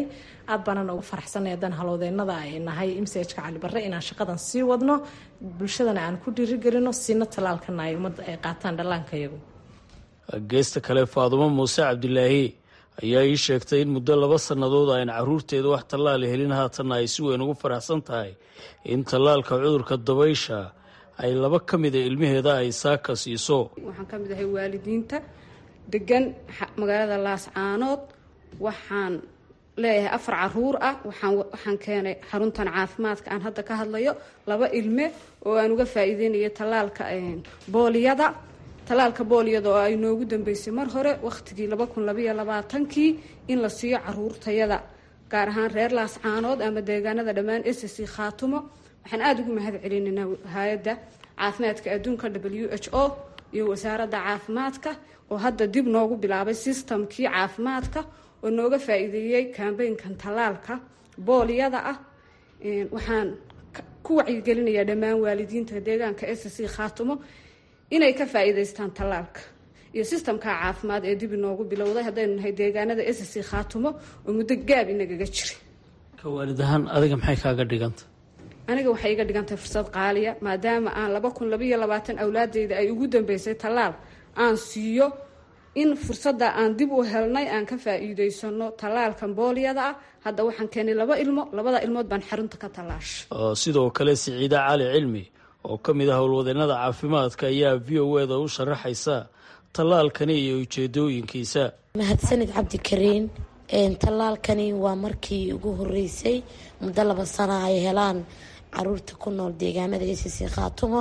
[SPEAKER 3] aad baanana ugu faraxsanay haddaan halowdeennada ay nahay imsajka cali barre inaan shaqadan sii wadno bulshadana aan ku dhiirigelino siina tallaalkana ay ummadda ay qaataan dhallaanka iyagu
[SPEAKER 12] geesta kale faadumo muuse cabdilaahi ayaa ii sheegtay in muddo laba sannadood ayn caruurteeda wax tallaala helin haatanna ay si weyn ugu faraxsan tahay in tallaalka cudurka dabaysha ay laba ka mida ilmaheeda ay saaka siiso
[SPEAKER 13] waxaan ka mid ahay waalidiinta degan magaalada laascaanood waxaan leeyahay afar caruur ah waxaan keenay xaruntan caafimaadka aan hadda ka hadlayo laba ilme oo aan uga faa-iideynayo tallaalka booliyada tallaalka booliyada oo ay noogu dambeysay mar hore wakhtigii laba kun labaiyo labaatankii in la siiyo caruurtayada gaar ahaan reer laascaanood ama deegaanada dhammaan s c khaatumo waxaan aada ugu mahad celinaynaa hay-adda caafimaadka adduunka w h o iyo wasaaradda caafimaadka oo hadda dib noogu bilaabay sistamkii caafimaadka oo nooga faa-iideeyey kambeynkan tallaalka booliyada ah waxaan ku wacyigelinayaa dhammaan waalidiinta deegaanka s c khaatumo inay ka faa-iideystaan tallaalka iyo sistamka caafimaad ee dib inoogu bilowday haddaynu nahay deegaanada s c khaatumo oo muddo gaab inagaga jiray
[SPEAKER 12] ka waalid ahaan adiga maxay kaaga dhiganta
[SPEAKER 13] aniga waxay iga dhigantahay fursad qaaliya maadaama aan laba kun labaiyo labaatan awlaadeyda ay ugu dambeysay tallaal aan siiyo in fursadda aan dib u helnay aan ka faa-iideysano tallaalkan booliyada ah hadda waxaan keenay laba ilmo labada ilmood baan xarunta ka tallaashay
[SPEAKER 12] sidoo kale siciida cali cilmi oo ka mid ah howlwadeennada caafimaadka ayaa v o eda u sharaxaysa tallaalkani iyo ujeedooyinkiisa
[SPEAKER 14] mahadsanid cabdikariin tallaalkani waa markii ugu horeysay muddo laba sana ay helaan caruurta ku nool deegaanada a c c khaatumo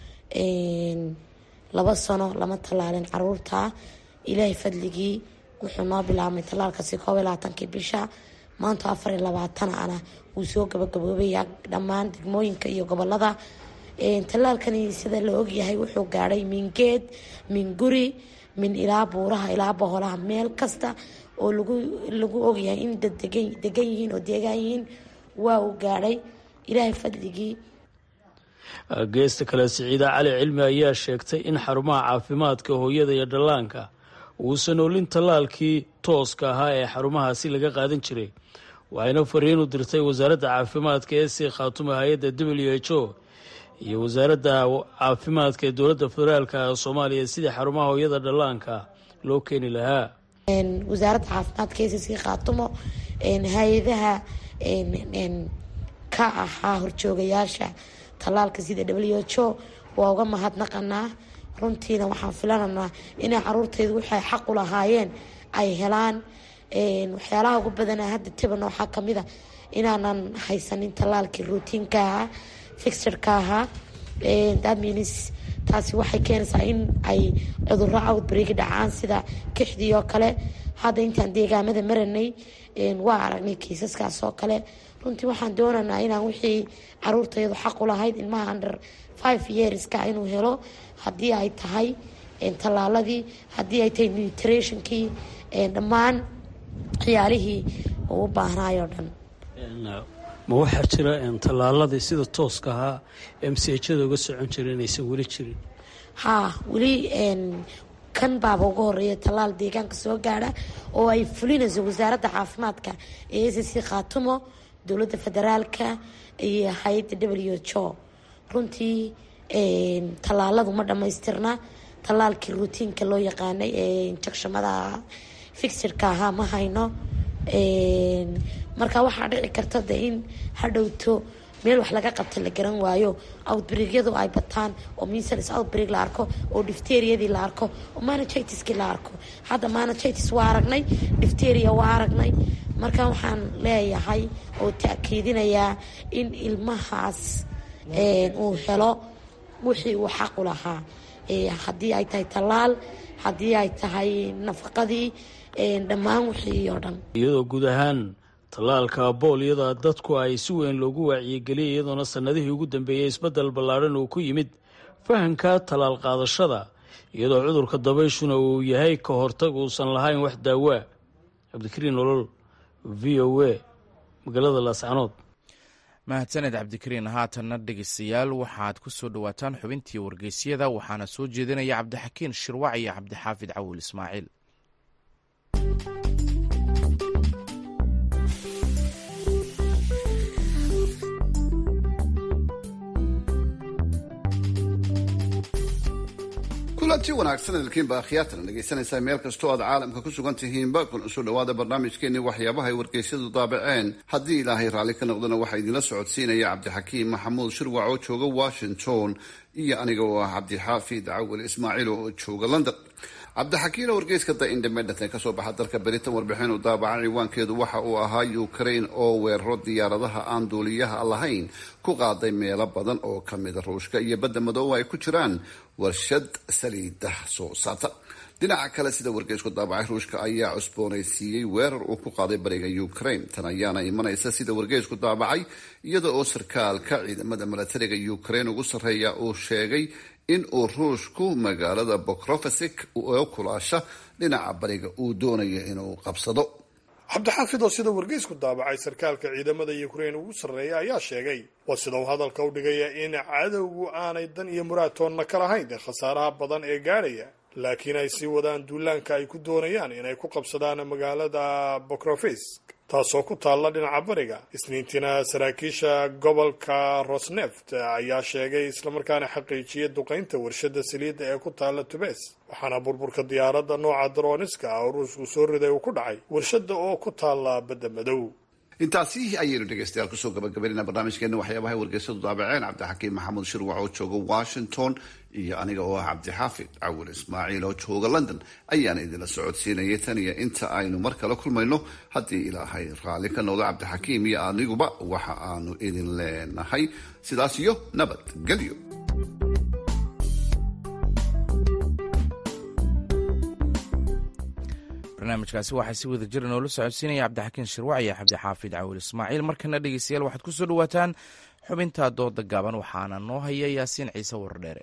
[SPEAKER 14] laba sano lama tallaalin caruurta ilaahay fadligii wuxuu noo bilaabmay tallaalkasi koob iyo labaatankii bisha maanta afar iyo labaatan ana wuu soo gabagaboobaya dhammaan degmooyinka iyo gobolada tallaalkani sida la ogyahay wuxuu gaadhay min geed min guri min ilaa buuraha ilaa boholaha meel kasta oo lagu lagu ogyahay in dad degan yihiin oo deegaan yihiin waa uu gaadhay ilaahay fadligii
[SPEAKER 12] geesta kale siciida cali cilmi ayaa sheegtay in xarumaha caafimaadka hooyada iyo dhallaanka uusan olin tallaalkii tooska ahaa ee xarumahaasi laga qaadan jiray waxayna fariin u dirtay wasaaradda caafimaadka ee sii khaatuma hay-adda w h o iyo wasaaradda caafimaadka ee dowladda federaalka soomaaliya sidii xarumaha hooyada dhallaanka loo keeni lahaa
[SPEAKER 14] wasaaradda caafimaadka ee sii khaatumo hay-adaha ka ahaa horjoogayaasha tallaalka sida w h o waa uga mahadnaqanaa runtiina waxaan filananaa inay caruurteydu waxay xaq u lahaayeen ay helaan waxyaalaha ugu badana hadda tibana waxaa kamid a inaanan haysanin tallaalkii routiinka ahaa fixirka ahaa thatmeans taasi waxay keenaysaa in ay cuduro outbreak dhacaan sida kixdii oo kale hadda intaan deegaamada maranay waa aragnay kiisaskaas oo kale runtii waxaan doonaynaa inaan wixii caruurtayadu xaq u lahayd ilmaha under five yearska inuu helo haddii ay tahay tallaaladii haddii ay tahay nutrationkii dhammaan ciyaalihii uu u baahnaayoo dhan
[SPEAKER 12] ma waxaa jira tallaaladii sida tooska ahaa m c hada uga socon jira inaysan weli jirin
[SPEAKER 14] haa weli kan baaba uga horeeya tallaal deegaanka soo gaadha oo ay fulinayso wasaaradda caafimaadka ee s c khaatumo dowladda federaalka iyo hay-adda w h o runtii tallaaladu ma dhammaystirna tallaalkii routiinka loo yaqaanay ee injectionada fixirka ahaa ma hayno marka waxaa dhici karta de in hadhowto meel wax laga qabta la garan waayo outbreakyadu ay bataan oo measles outbreak la arko oo difteriadii la arko oo managitis-kii la arko hadda managitis waa aragnay difteria waa aragnay marka waxaan leeyahay oo taakiidinayaa in ilmahaas uu helo wixii uu xaqu lahaa haddii ay tahay tallaal haddii ay tahay nafaqadii dhammaan wixii oo dhan
[SPEAKER 12] iyadoo guud ahaan tallaalka booliyada dadku ay si weyn loogu wacyigeliyay iyadoona sannadihii ugu dambeeyey isbeddel ballaadhan uu ku yimid fahamka tallaal qaadashada iyadoo cudurka dabayshuna uu yahay ka hortag uusan lahayn wax daawaa cabdikariin nolol v o a magaalada laascanood
[SPEAKER 1] mahadsaned cabdikariin haatanna dhegeystayaal waxaad ku soo dhowaataan xubintii wargeysyada waxaana soo jeedinaya cabdixakiin shirwac iyo cabdixaafid cawil ismaaciil
[SPEAKER 15] kulanti wanaagsan idilkiinba akhyaatana dhegaysanaysaa meel kastoo aad caalamka ku sugan tihiinba kuna soo dhawaada barnaamijkeenii waxyaabaha ay wargeysyadu daabaceen haddii ilaahay raalli ka noqdana waxaa idinla socodsiinaya cabdixakiim maxamuud shirwac oo jooga washington iyo aniga oo ah cabdixaafid cawil ismaaciil oo jooga london cabdixakiin oo wargeyska the independent ee kasoo baxa dalka beritan warbixin u daabaca ciwaankeedu waxa uu ahaa ukraine oo weeraro diyaaradaha aan duuliyaha lahayn ku qaaday meelo badan oo kamida ruushka iyo badda madooba ay ku jiraan warshad saliida soo saarta dhinaca kale sida wargeysku daabacay ruushka ayaa cusboonaysiiyey weerar uu ku qaaday bariga ukraine tan ayaana imanaysa sida wargeysku daabacay iyada oo sarkaalka ciidamada milatariga ukraine ugu sarreeya uu sheegay in uu ruushku magaalada bokrofesik oo kulaasha dhinaca bariga uu doonayo inuu qabsado
[SPEAKER 16] cabdixaafid oo sida wargeysku daabacay sarkaalka ciidamada ukraine ugu sarreeya ayaa sheegay waa sida uu hadalka u dhigaya in cadowgu aanay dan iyo muraadtoonna ka lahayn dee khasaaraha badan ee gaadhaya laakiin ay sii wadaan duulaanka ay ku doonayaan inay ku qabsadaan magaalada bokrofesk taasoo ku taalla dhinaca bariga isniintiina saraakiisha gobolka rosneft ayaa sheegay islamarkaana xaqiijiyay duqaynta warshada saliidda ee ku taalla tubes waxaana burburka diyaaradda nooca daroniska oo ruushku soo riday uu ku dhacay warshada oo ku taalla badda madow
[SPEAKER 15] intaasi ayaynu dhegeystayaal kusoo gabagabaynayna barnaamijkeena waxyaabaha wargeysadu daabaceen cabdixakiim maxamuud shirwac oo jooga washington iyo aniga oo ah cabdixaafid cawil ismaaciil oo jooga london ayaana idinla socodsiinayay tan iyo inta aynu mar kale kulmayno haddii ilaahay raalli ka noqdo cabdixakiim iyo aniguba waxa aanu idin leenahay sidaas iyo nabadgelyo
[SPEAKER 1] barnaamijkaasi waxaa si wada jira noola socodsiinaya cabdixakiin shirwac iyo cabdixaafid cawil ismaaciil markana dhegeystayaal waxaad kusoo dhawaataan xubinta dooda gaaban waxaana noo haya yaasiin ciise wardheere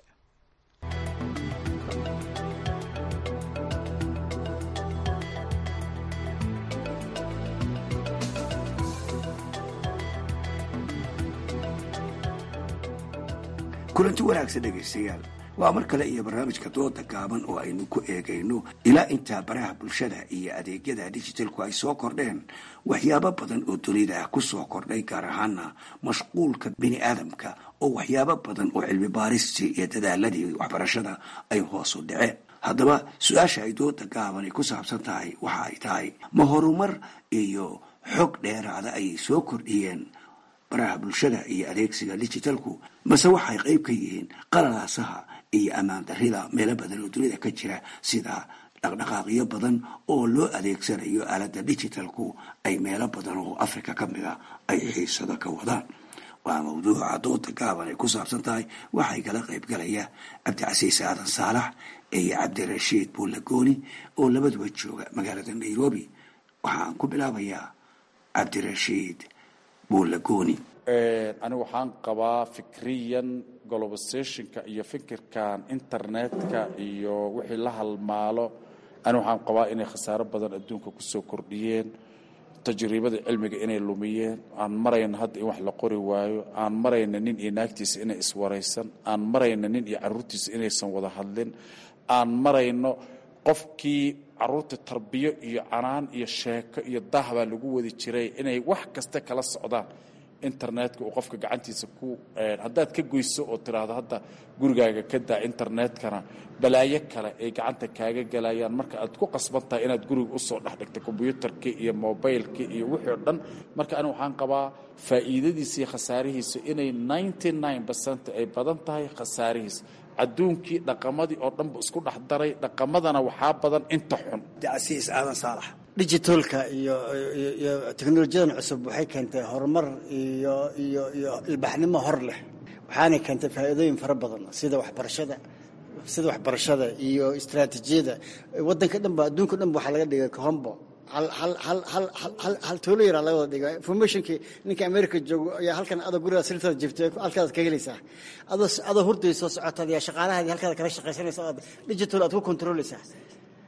[SPEAKER 17] kulanti wanaagsan dhegaystayaal waa mar kale iyo barnaamijka dooda gaaban oo aynu ku eegayno ilaa intaa baraha bulshada iyo adeegyada dijitalku ay soo kordheen waxyaabo badan oo dunida ku soo kordhay gaar ahaana mashquulka bini aadamka oo waxyaabo badan oo cilmi baaristii iyo dadaaladii waxbarashada ay hoos u dhaceen haddaba su-aasha ay dooda gaaban ay ku saabsan tahay waxa ay tahay ma horumar iyo xog dheeraada ayay soo kordhiyeen baraha bulshada iyo adeegsiga dijitalku mase waxay qayb ka yihiin qalalaasaha iyo ammaan darrida meelo badan oo dunida ka jira sida dhaqdhaqaaqyo badan oo loo adeegsanayo aaladda digitalku ay meelo badan oo africa ka mida ay xiisado ka wadaan waa mawduuca dooda gaaban ay ku saabsan tahay waxay kala qayb galaya cabdicasiis aadan saalax iyo cabdirashiid buulagooni oo labaduba jooga magaalada nairobi waxaan ku bilaabayaa cabdirashiid buulagooni
[SPEAKER 18] anigu waxaan qabaa fikriyan globalisationka iyo fikirkan internetka iyo wixii la halmaalo anigu waxaan qabaa inay khasaaro badan adduunka kusoo kordhiyeen tajriibada cilmiga inay lumiyeen aan marayna hadda in wax la qori waayo aan marayna nin iyo naagtiisa inay iswaraysan aan marayna nin iyo caruurtiisa inaysan wada hadlin aan marayno qofkii caruurta tarbiyo iyo canaan iyo sheeko iyo daah baa lagu wadi jiray inay wax kasta kala socdaan internetka uu qofka gacantiisa ku haddaad ka goyso oo tiraahdo hadda gurigaaga ka daa internetkana balaayo kale ay gacanta kaaga galayaan marka aad ku qasban tahay inaad guriga usoo dhex dhigta kombyuutarkii iyo mobilekii iyo wixii o dhan marka anigu waxaan qabaa faa'iidadiisa iyo khasaarihiisa inay ninety nine percent ay badan tahay khasaarihiisa adduunkii dhaqamadii oo dhanba isku dhex daray dhaqamadana waxaa badan inta xun
[SPEAKER 19] dacasiis aadan saalax digitalka iyo iyo teknolojiyadan cusub waxay keentay horumar iyo iyo iyo ilbaxnimo hor leh waxaanay keentay faa'iidooyin fara badan sida waxbarashada sida waxbarashada iyo istaraatiijiyada waddanka dhan ba adduunka dhan ba waxaa laga dhigay kahombo hal hal hal hal hal hal tuulo yaraa laga wada dhiga informationkii ninka america joogo ayaa halkan adoo guriga sirtada jirta halkaad ka helaysaa adoo adoo hurday soo socotaad yaa shaqaalahaadi halkaad kala shaqaysanaysa ood digital aad ku controleysaa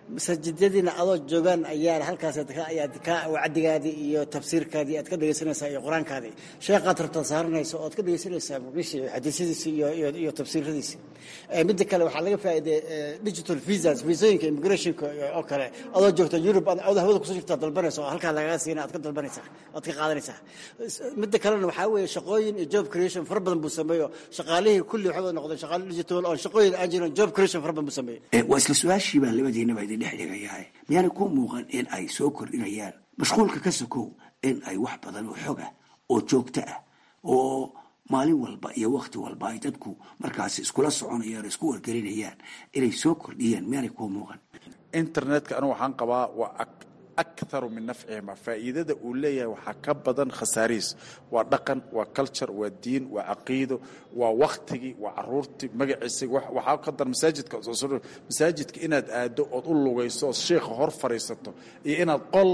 [SPEAKER 19] masaajidadiina adoo joogaan ayaa halkaas ayaad ka wacdigaadii iyo tafsiirkaadii aad ka dhegeysanaysaa iyo qur-aankaadii sheekhaad rabtaad saaranaysa ood ka dhegeysanaysaa muqdisho xadiisyadiisi iyo iyo tafsiiradiisi midda kale waxaa laga faa'iiday digital visas visooyinka immigrationka oo kale adoo joogta yurub adoo hawada kusoo jirtaa dalbanaysa oo halkaa lagaga siina aad ka dalbanaysaa oad ka qaadanaysaa midda kalena waxaa weeye shaqooyin iyo job creation fara badan buu sameeyo shaqaalihii kulli waxay wada noqdeen shaqaale digital oo shaqooyin aan jirin job creation fara badan buu sameeyo
[SPEAKER 17] waa isla su-aashii baa labadiinaba idin dhex dhigayahay miyaana ku muuqan in ay soo kordhinayaan mashquulka ka sokow in ay wax badan oo xog ah oo joogto ah oo maalin walba iyo wakti walba ay dadku markaasi iskula soconayaan oo isku wargelinayaan inay soo kordhiyaan miyaanay ku muuqan
[SPEAKER 18] internetka anigu waxaan qabaa waa akharu min nafcihima faa'iidada uu leeyahay waxaa ka badan khasaarihiis waa dhaqan waa culture waa diin waa caqiido waa waktigii waa caruurtii magaciisa waxaa ka dar masaajidka masaajidka inaad aado ood u lugayso ood sheekha hor fadhiisato iyo inaad qol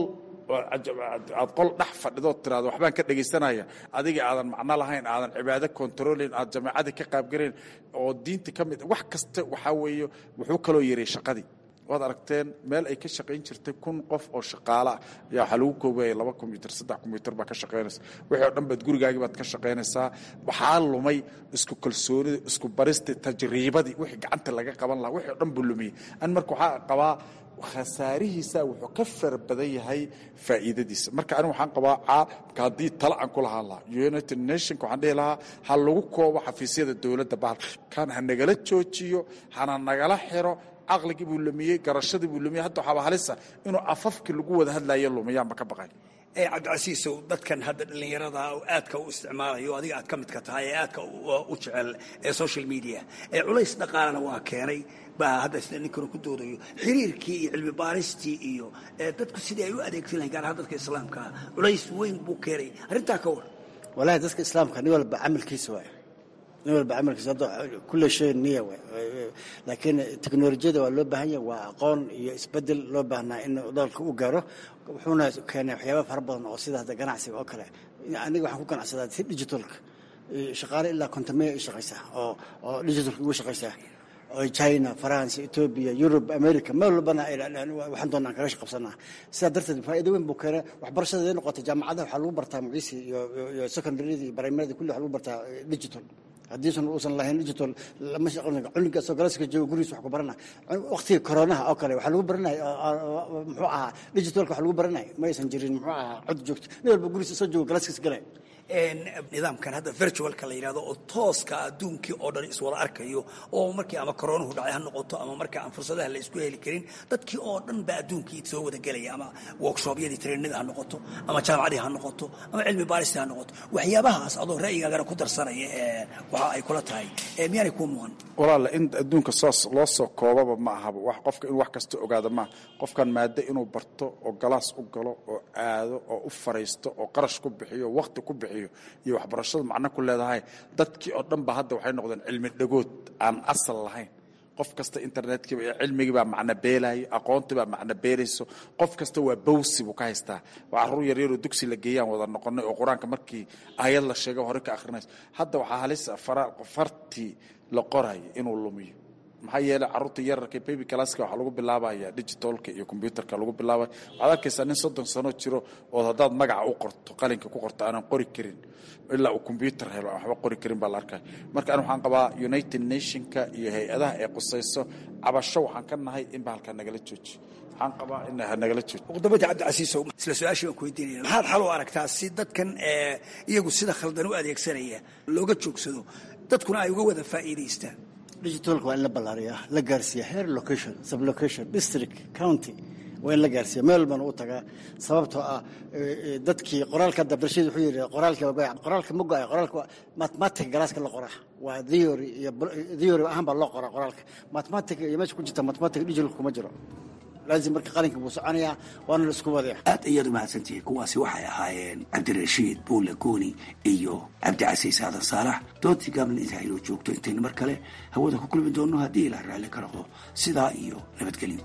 [SPEAKER 18] aad qol dhex fadhidood tiraado waxbaan ka dhegaysanaya adiga aadan macno lahayn aadan cibaado controlin aad jamaacadii ka qaabgarayn oo diinta ka mid wax kasta waxaa weeye wuxuu kaloo yaray shaqadii waad aragteen meel ay ka shaqayn jirtay kun qof oo shaqaale ah ayaa waxaa lagu koobaya laba kombyutar saddex kombyutar baa ka shaqaynaysa wixii oo dhan baad gurigaagii baad ka shaqaynaysaa waxaa lumay isku kalsoonida isku baristii tajriibadii wixii gacanta laga qaban lahaa wixii oo dhan buu lumiyey an marka waxaa qabaa khasaarihiisa wuxuu ka fara badan yahay faa'iidadiisa marka anigu waxaan qabaa caalamka haddii tala aan ku lahaan lahaa united nationka waxaan dhihi lahaa ha lagu koobo xafiisyada dowladda bahalkan ha nagala joojiyo hana nagala xiro caqligii buu lumiyey garashadii buu lumiyey hadda waxaaba halisa inuu afafkii lagu wada hadlayo lumiyaanba ka baqay
[SPEAKER 17] cabdicasiisow dadkan hadda dhallinyarada oo aadka u isticmaalayo adiga aad ka midka tahay ee aadka u jecel ee social media ee culays dhaqaalana waa keenay baa hadda sida ninkanu ku doodayo xiriirkii iyo cilmi baaristii iyo dadku sidii ay u adeegsan lahayn gaar ahaan dadka islaamkaa culays weyn buu keenay arrintaa ka war
[SPEAKER 19] walahi dadka islaamka nin walba camalkiisa waay nin walba camalkiisa hadda kulle shay niya waay laakiin teknolojiyada waa loo baahan yahay waa aqoon iyo isbedel loo baahnaa in dalka u gaaro wuxuuna keenay waxyaaba fara badan oo sida hadda ganacsiga oo kale aniga waxaan ku ganacsadaa si digitalka shaqaale ilaa kontameya i shaqaysaa oo oo digitalka ugu shaqaysaa oo china france ethiopia yurub america meel walbana waxaan doonaa aan kaga shaqabsanaa sidaa darteed faa'iido weyn buu keenay waxbarashada ay noqotay jaamacadaha waxaa lagu bartaa magciisi iyo iyo secondaryada iyo primaryada kulli waxaa lagu bartaa digital haddiisan uusan lahayn digital lama shaqan cunuga soo galaska jooga gurigiisa wax ku barana waqtiga koronaha oo kale waxaa lagu baranay muxuu ahaa digitalka wax lagu baranay ma aysan jirin muxuu ahaa cod joogto nin walba gurigiisa soo jooga galaskiisa galay
[SPEAKER 17] nidaamkan hadda virtualka la yidhahdo oo tooska adduunkii oo dhan iswada arkayo oo markii ama koronuhu dhacay ha noqoto ama marka aan fursadaha la isku heli karin dadkii oo dhan baa adduunkii soo wada gelaya ama workshoopyadii trainada ha noqoto ama jaamacadii ha noqoto ama cilmi baaristii ha noqoto waxyaabahaas adoo ra'yigaagana ku darsanaya ee waxa ay kula tahay miyaanay kuu muuqan
[SPEAKER 18] walaala in adduunka saas loo soo koobaba ma ahaba wax qofka in wax kasta ogaada maaha qofkan maado inuu barto oo galaas u galo oo aado oo u fariisto oo qarash ku bixiyo oo waqti ku bixiyo iyo waxbarashadu macno ku leedahay dadkii oo dhan ba hadda waxay noqdeen cilmi dhagood aan asal lahayn qof kasta internetkii cilmigii baa macno beelayo aqoontii baa macno beelayso qof kasta waa bawsi buu ka haystaa waa carruur yaryaroo dugsi la geeyaan wada noqonay oo qur-aanka markii aayad la sheega hore ka akhrinayso hadda waxaa halisa fartii la qorayo inuu lumiyo maxaa yeelay carruurta yararka baby classka waxaa lagu bilaabaya digitalka iyo combyuterka lagu bilaabaya waxaad arkaysaa nin soddon sano jiro oo haddaad magaca u qorto qalinka ku qorto aanan qori karin ilaa uu combyuter helo aan waxba qori karin baa la arkaya marka ani waxaan qabaa united nationka iyo hay-adaha ee qusayso cabasho waxaan ka nahay in ba halkaa nagala jooji waxaan qabaa in nagala jooji
[SPEAKER 17] muqdamada cabdicasiisow isla su-aashii baan ku weydiinaya maxaad xal u aragtaa si dadkan iyagu sida khaldan u adeegsanaya looga joogsado dadkuna ay uga wada faa'iidaystaan
[SPEAKER 19] digitalka waa in la ballaariyaa la gaarsiiya heer location sublocation district county waa in la gaarsiiya meel walbana u tagaa sababtoo ah dadkii qoraalka hadda abdirashiid wuxuu yidhi qoraalkii waa goya qoraalka ma go'ay qoraalka mathematic galaaska la qoraa waa theory iyo theory ahaan baa loo qoraa qoraalka mathematic iyo meesha ku jirta mathematic digital kuma jiro laazim marka qalinka buu soconayaa waana la isku wadaya
[SPEAKER 17] aad ayaad umahadsantihiin kuwaasi waxay ahaayeen cabdirashiid buule gooni iyo cabdicasiis aadan saalax doontii gaablan intaa inoo joogto intaynu mar kale hawada ku kulmi doonno haddii ilaa raalli ka noqdo sidaa iyo nabadgelyo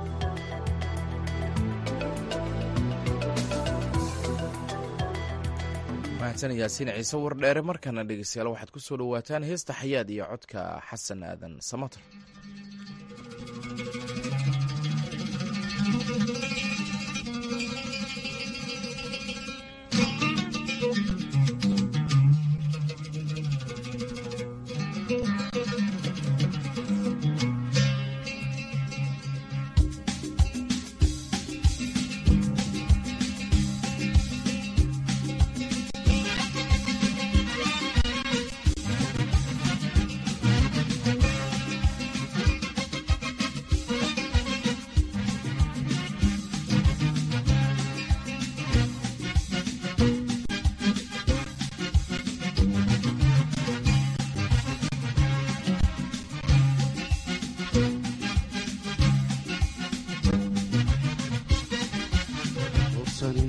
[SPEAKER 1] mahadsan yaasiin ciise wardheere markana dhegeystayaal waxaad ku soo dhowaataan heesta xayaad iyo codka xasan aadan samater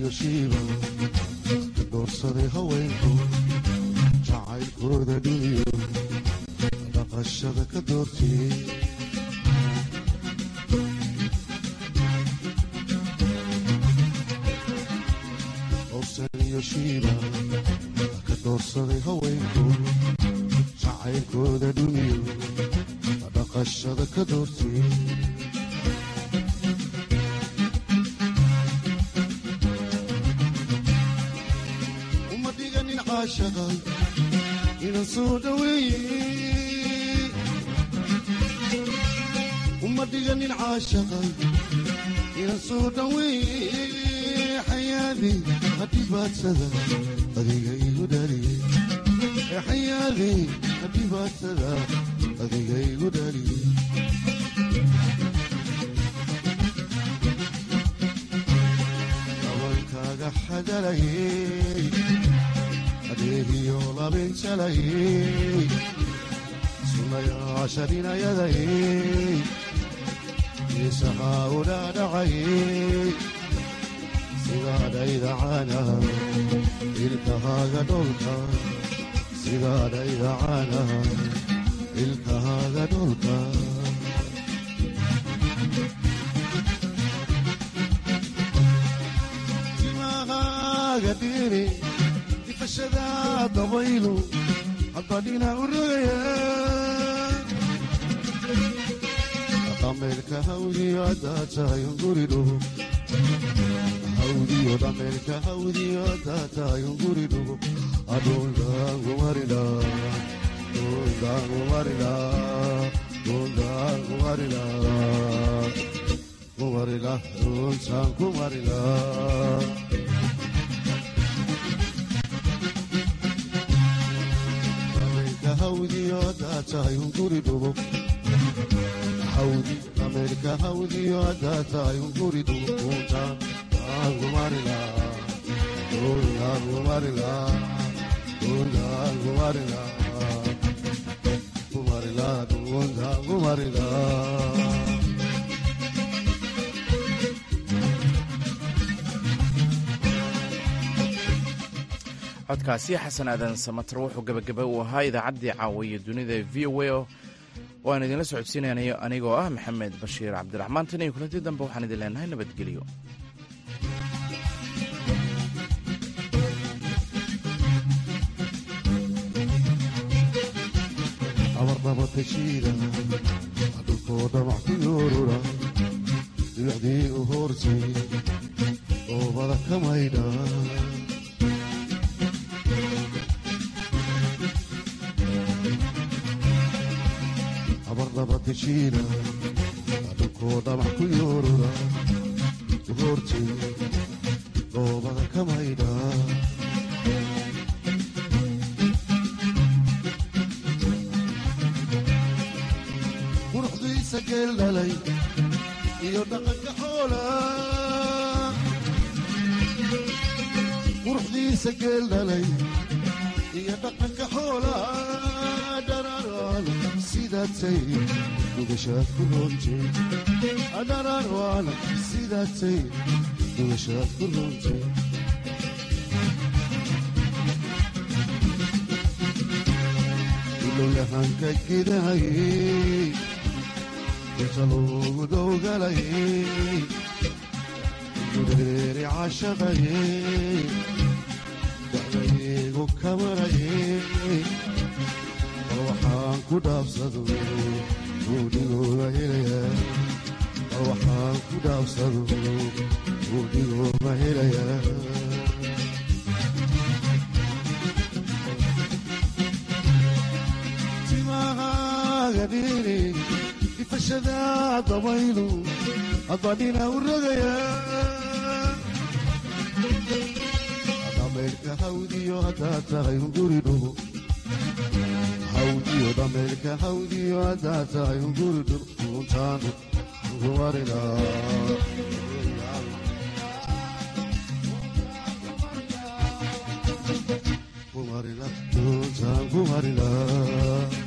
[SPEAKER 20] iyo shiiba ka doorsaday haweenku jacaylkooda dhiniyo dhaqashada ka doortiyey doorsan iyo shiiba ka doorsaday haweenku jacaylkooda dhuniyo dhaqashada ka doortiyey uma dhiganin caashaqa inan soo dhaweeye uma dhiganin caashaqa inan soo dhaweeye xayaadi hadhibaadsada adiga igu dhaliye xayaadi hadhibaadsada adiga igu dhaliye dabankaaga xadalayey adeegiyo labinjalayey sunayaasha dhinayadayey isahaa u dhaadhacayey sidaadhayda caanaha ilkahaaga dholka sidaadhayda caanaha ilkahaaga dholka timahaaga dhiiri difashada dabaylu haddadhina u rogaya dhameelka hawdiyo haddaa tahay unguridhugo hawdiyo dhameelka hawdiyo haddaa tahay unguridhugo adhuldaangumarila dhuldaangumarila dhuldaangumarila kumarila dhultaan kumarila dhameelka hawdiyo haddaa tahay unguridhugo hawdi dhameelka hawdiyo haddaa tahay unguridhugo dhultaan kumarila dhultaan kumarila dhultaan kumarila kumarila dhultaan kumarila
[SPEAKER 1] codkaasi xasan aadan samatar wuxuu gebagaba uu ahaa idaacaddii caawiya dunida v o a oo aan idinla socodsiinanayo anigoo ah maxamed bashiir cabdiraxmaan tan iyo kulanti dambe waxaan idin leenahay nabadgelyo
[SPEAKER 20] abarnabatashiida dhulkoo dhamac ku yoorura dibacdii u hoortay oobada ka maydha abarnabatashiida dhulkoo dhamac ku yoorura u hoortay oobada ka maydha quruxdiisa geel dhalay iyo dhaqanka xoola quruxdiisa geel dhalay iyo dhaqanka xoola dhararaan sidaatay dugashaad ku roontay dhararaan sidaatay dugashaad ku roontay ilowyahanka gidahayey inta loogu dowgalayey gureeri cashaqayey dacdaygu kamarayey bal waxaan ku dhaabsado buudhigooda helayaa bal waxaan ku dhaabsado buudhigooda helayaa timahaagadhiiri difashada dabaylu haddadhina u rogaya dhameelka hawdiyo haddaa tahay unguri dhugo hawdiyo dhameelka hawdiyo haddaa tahay unguri dhugo untaanu kumarila kumarila untaan kumarila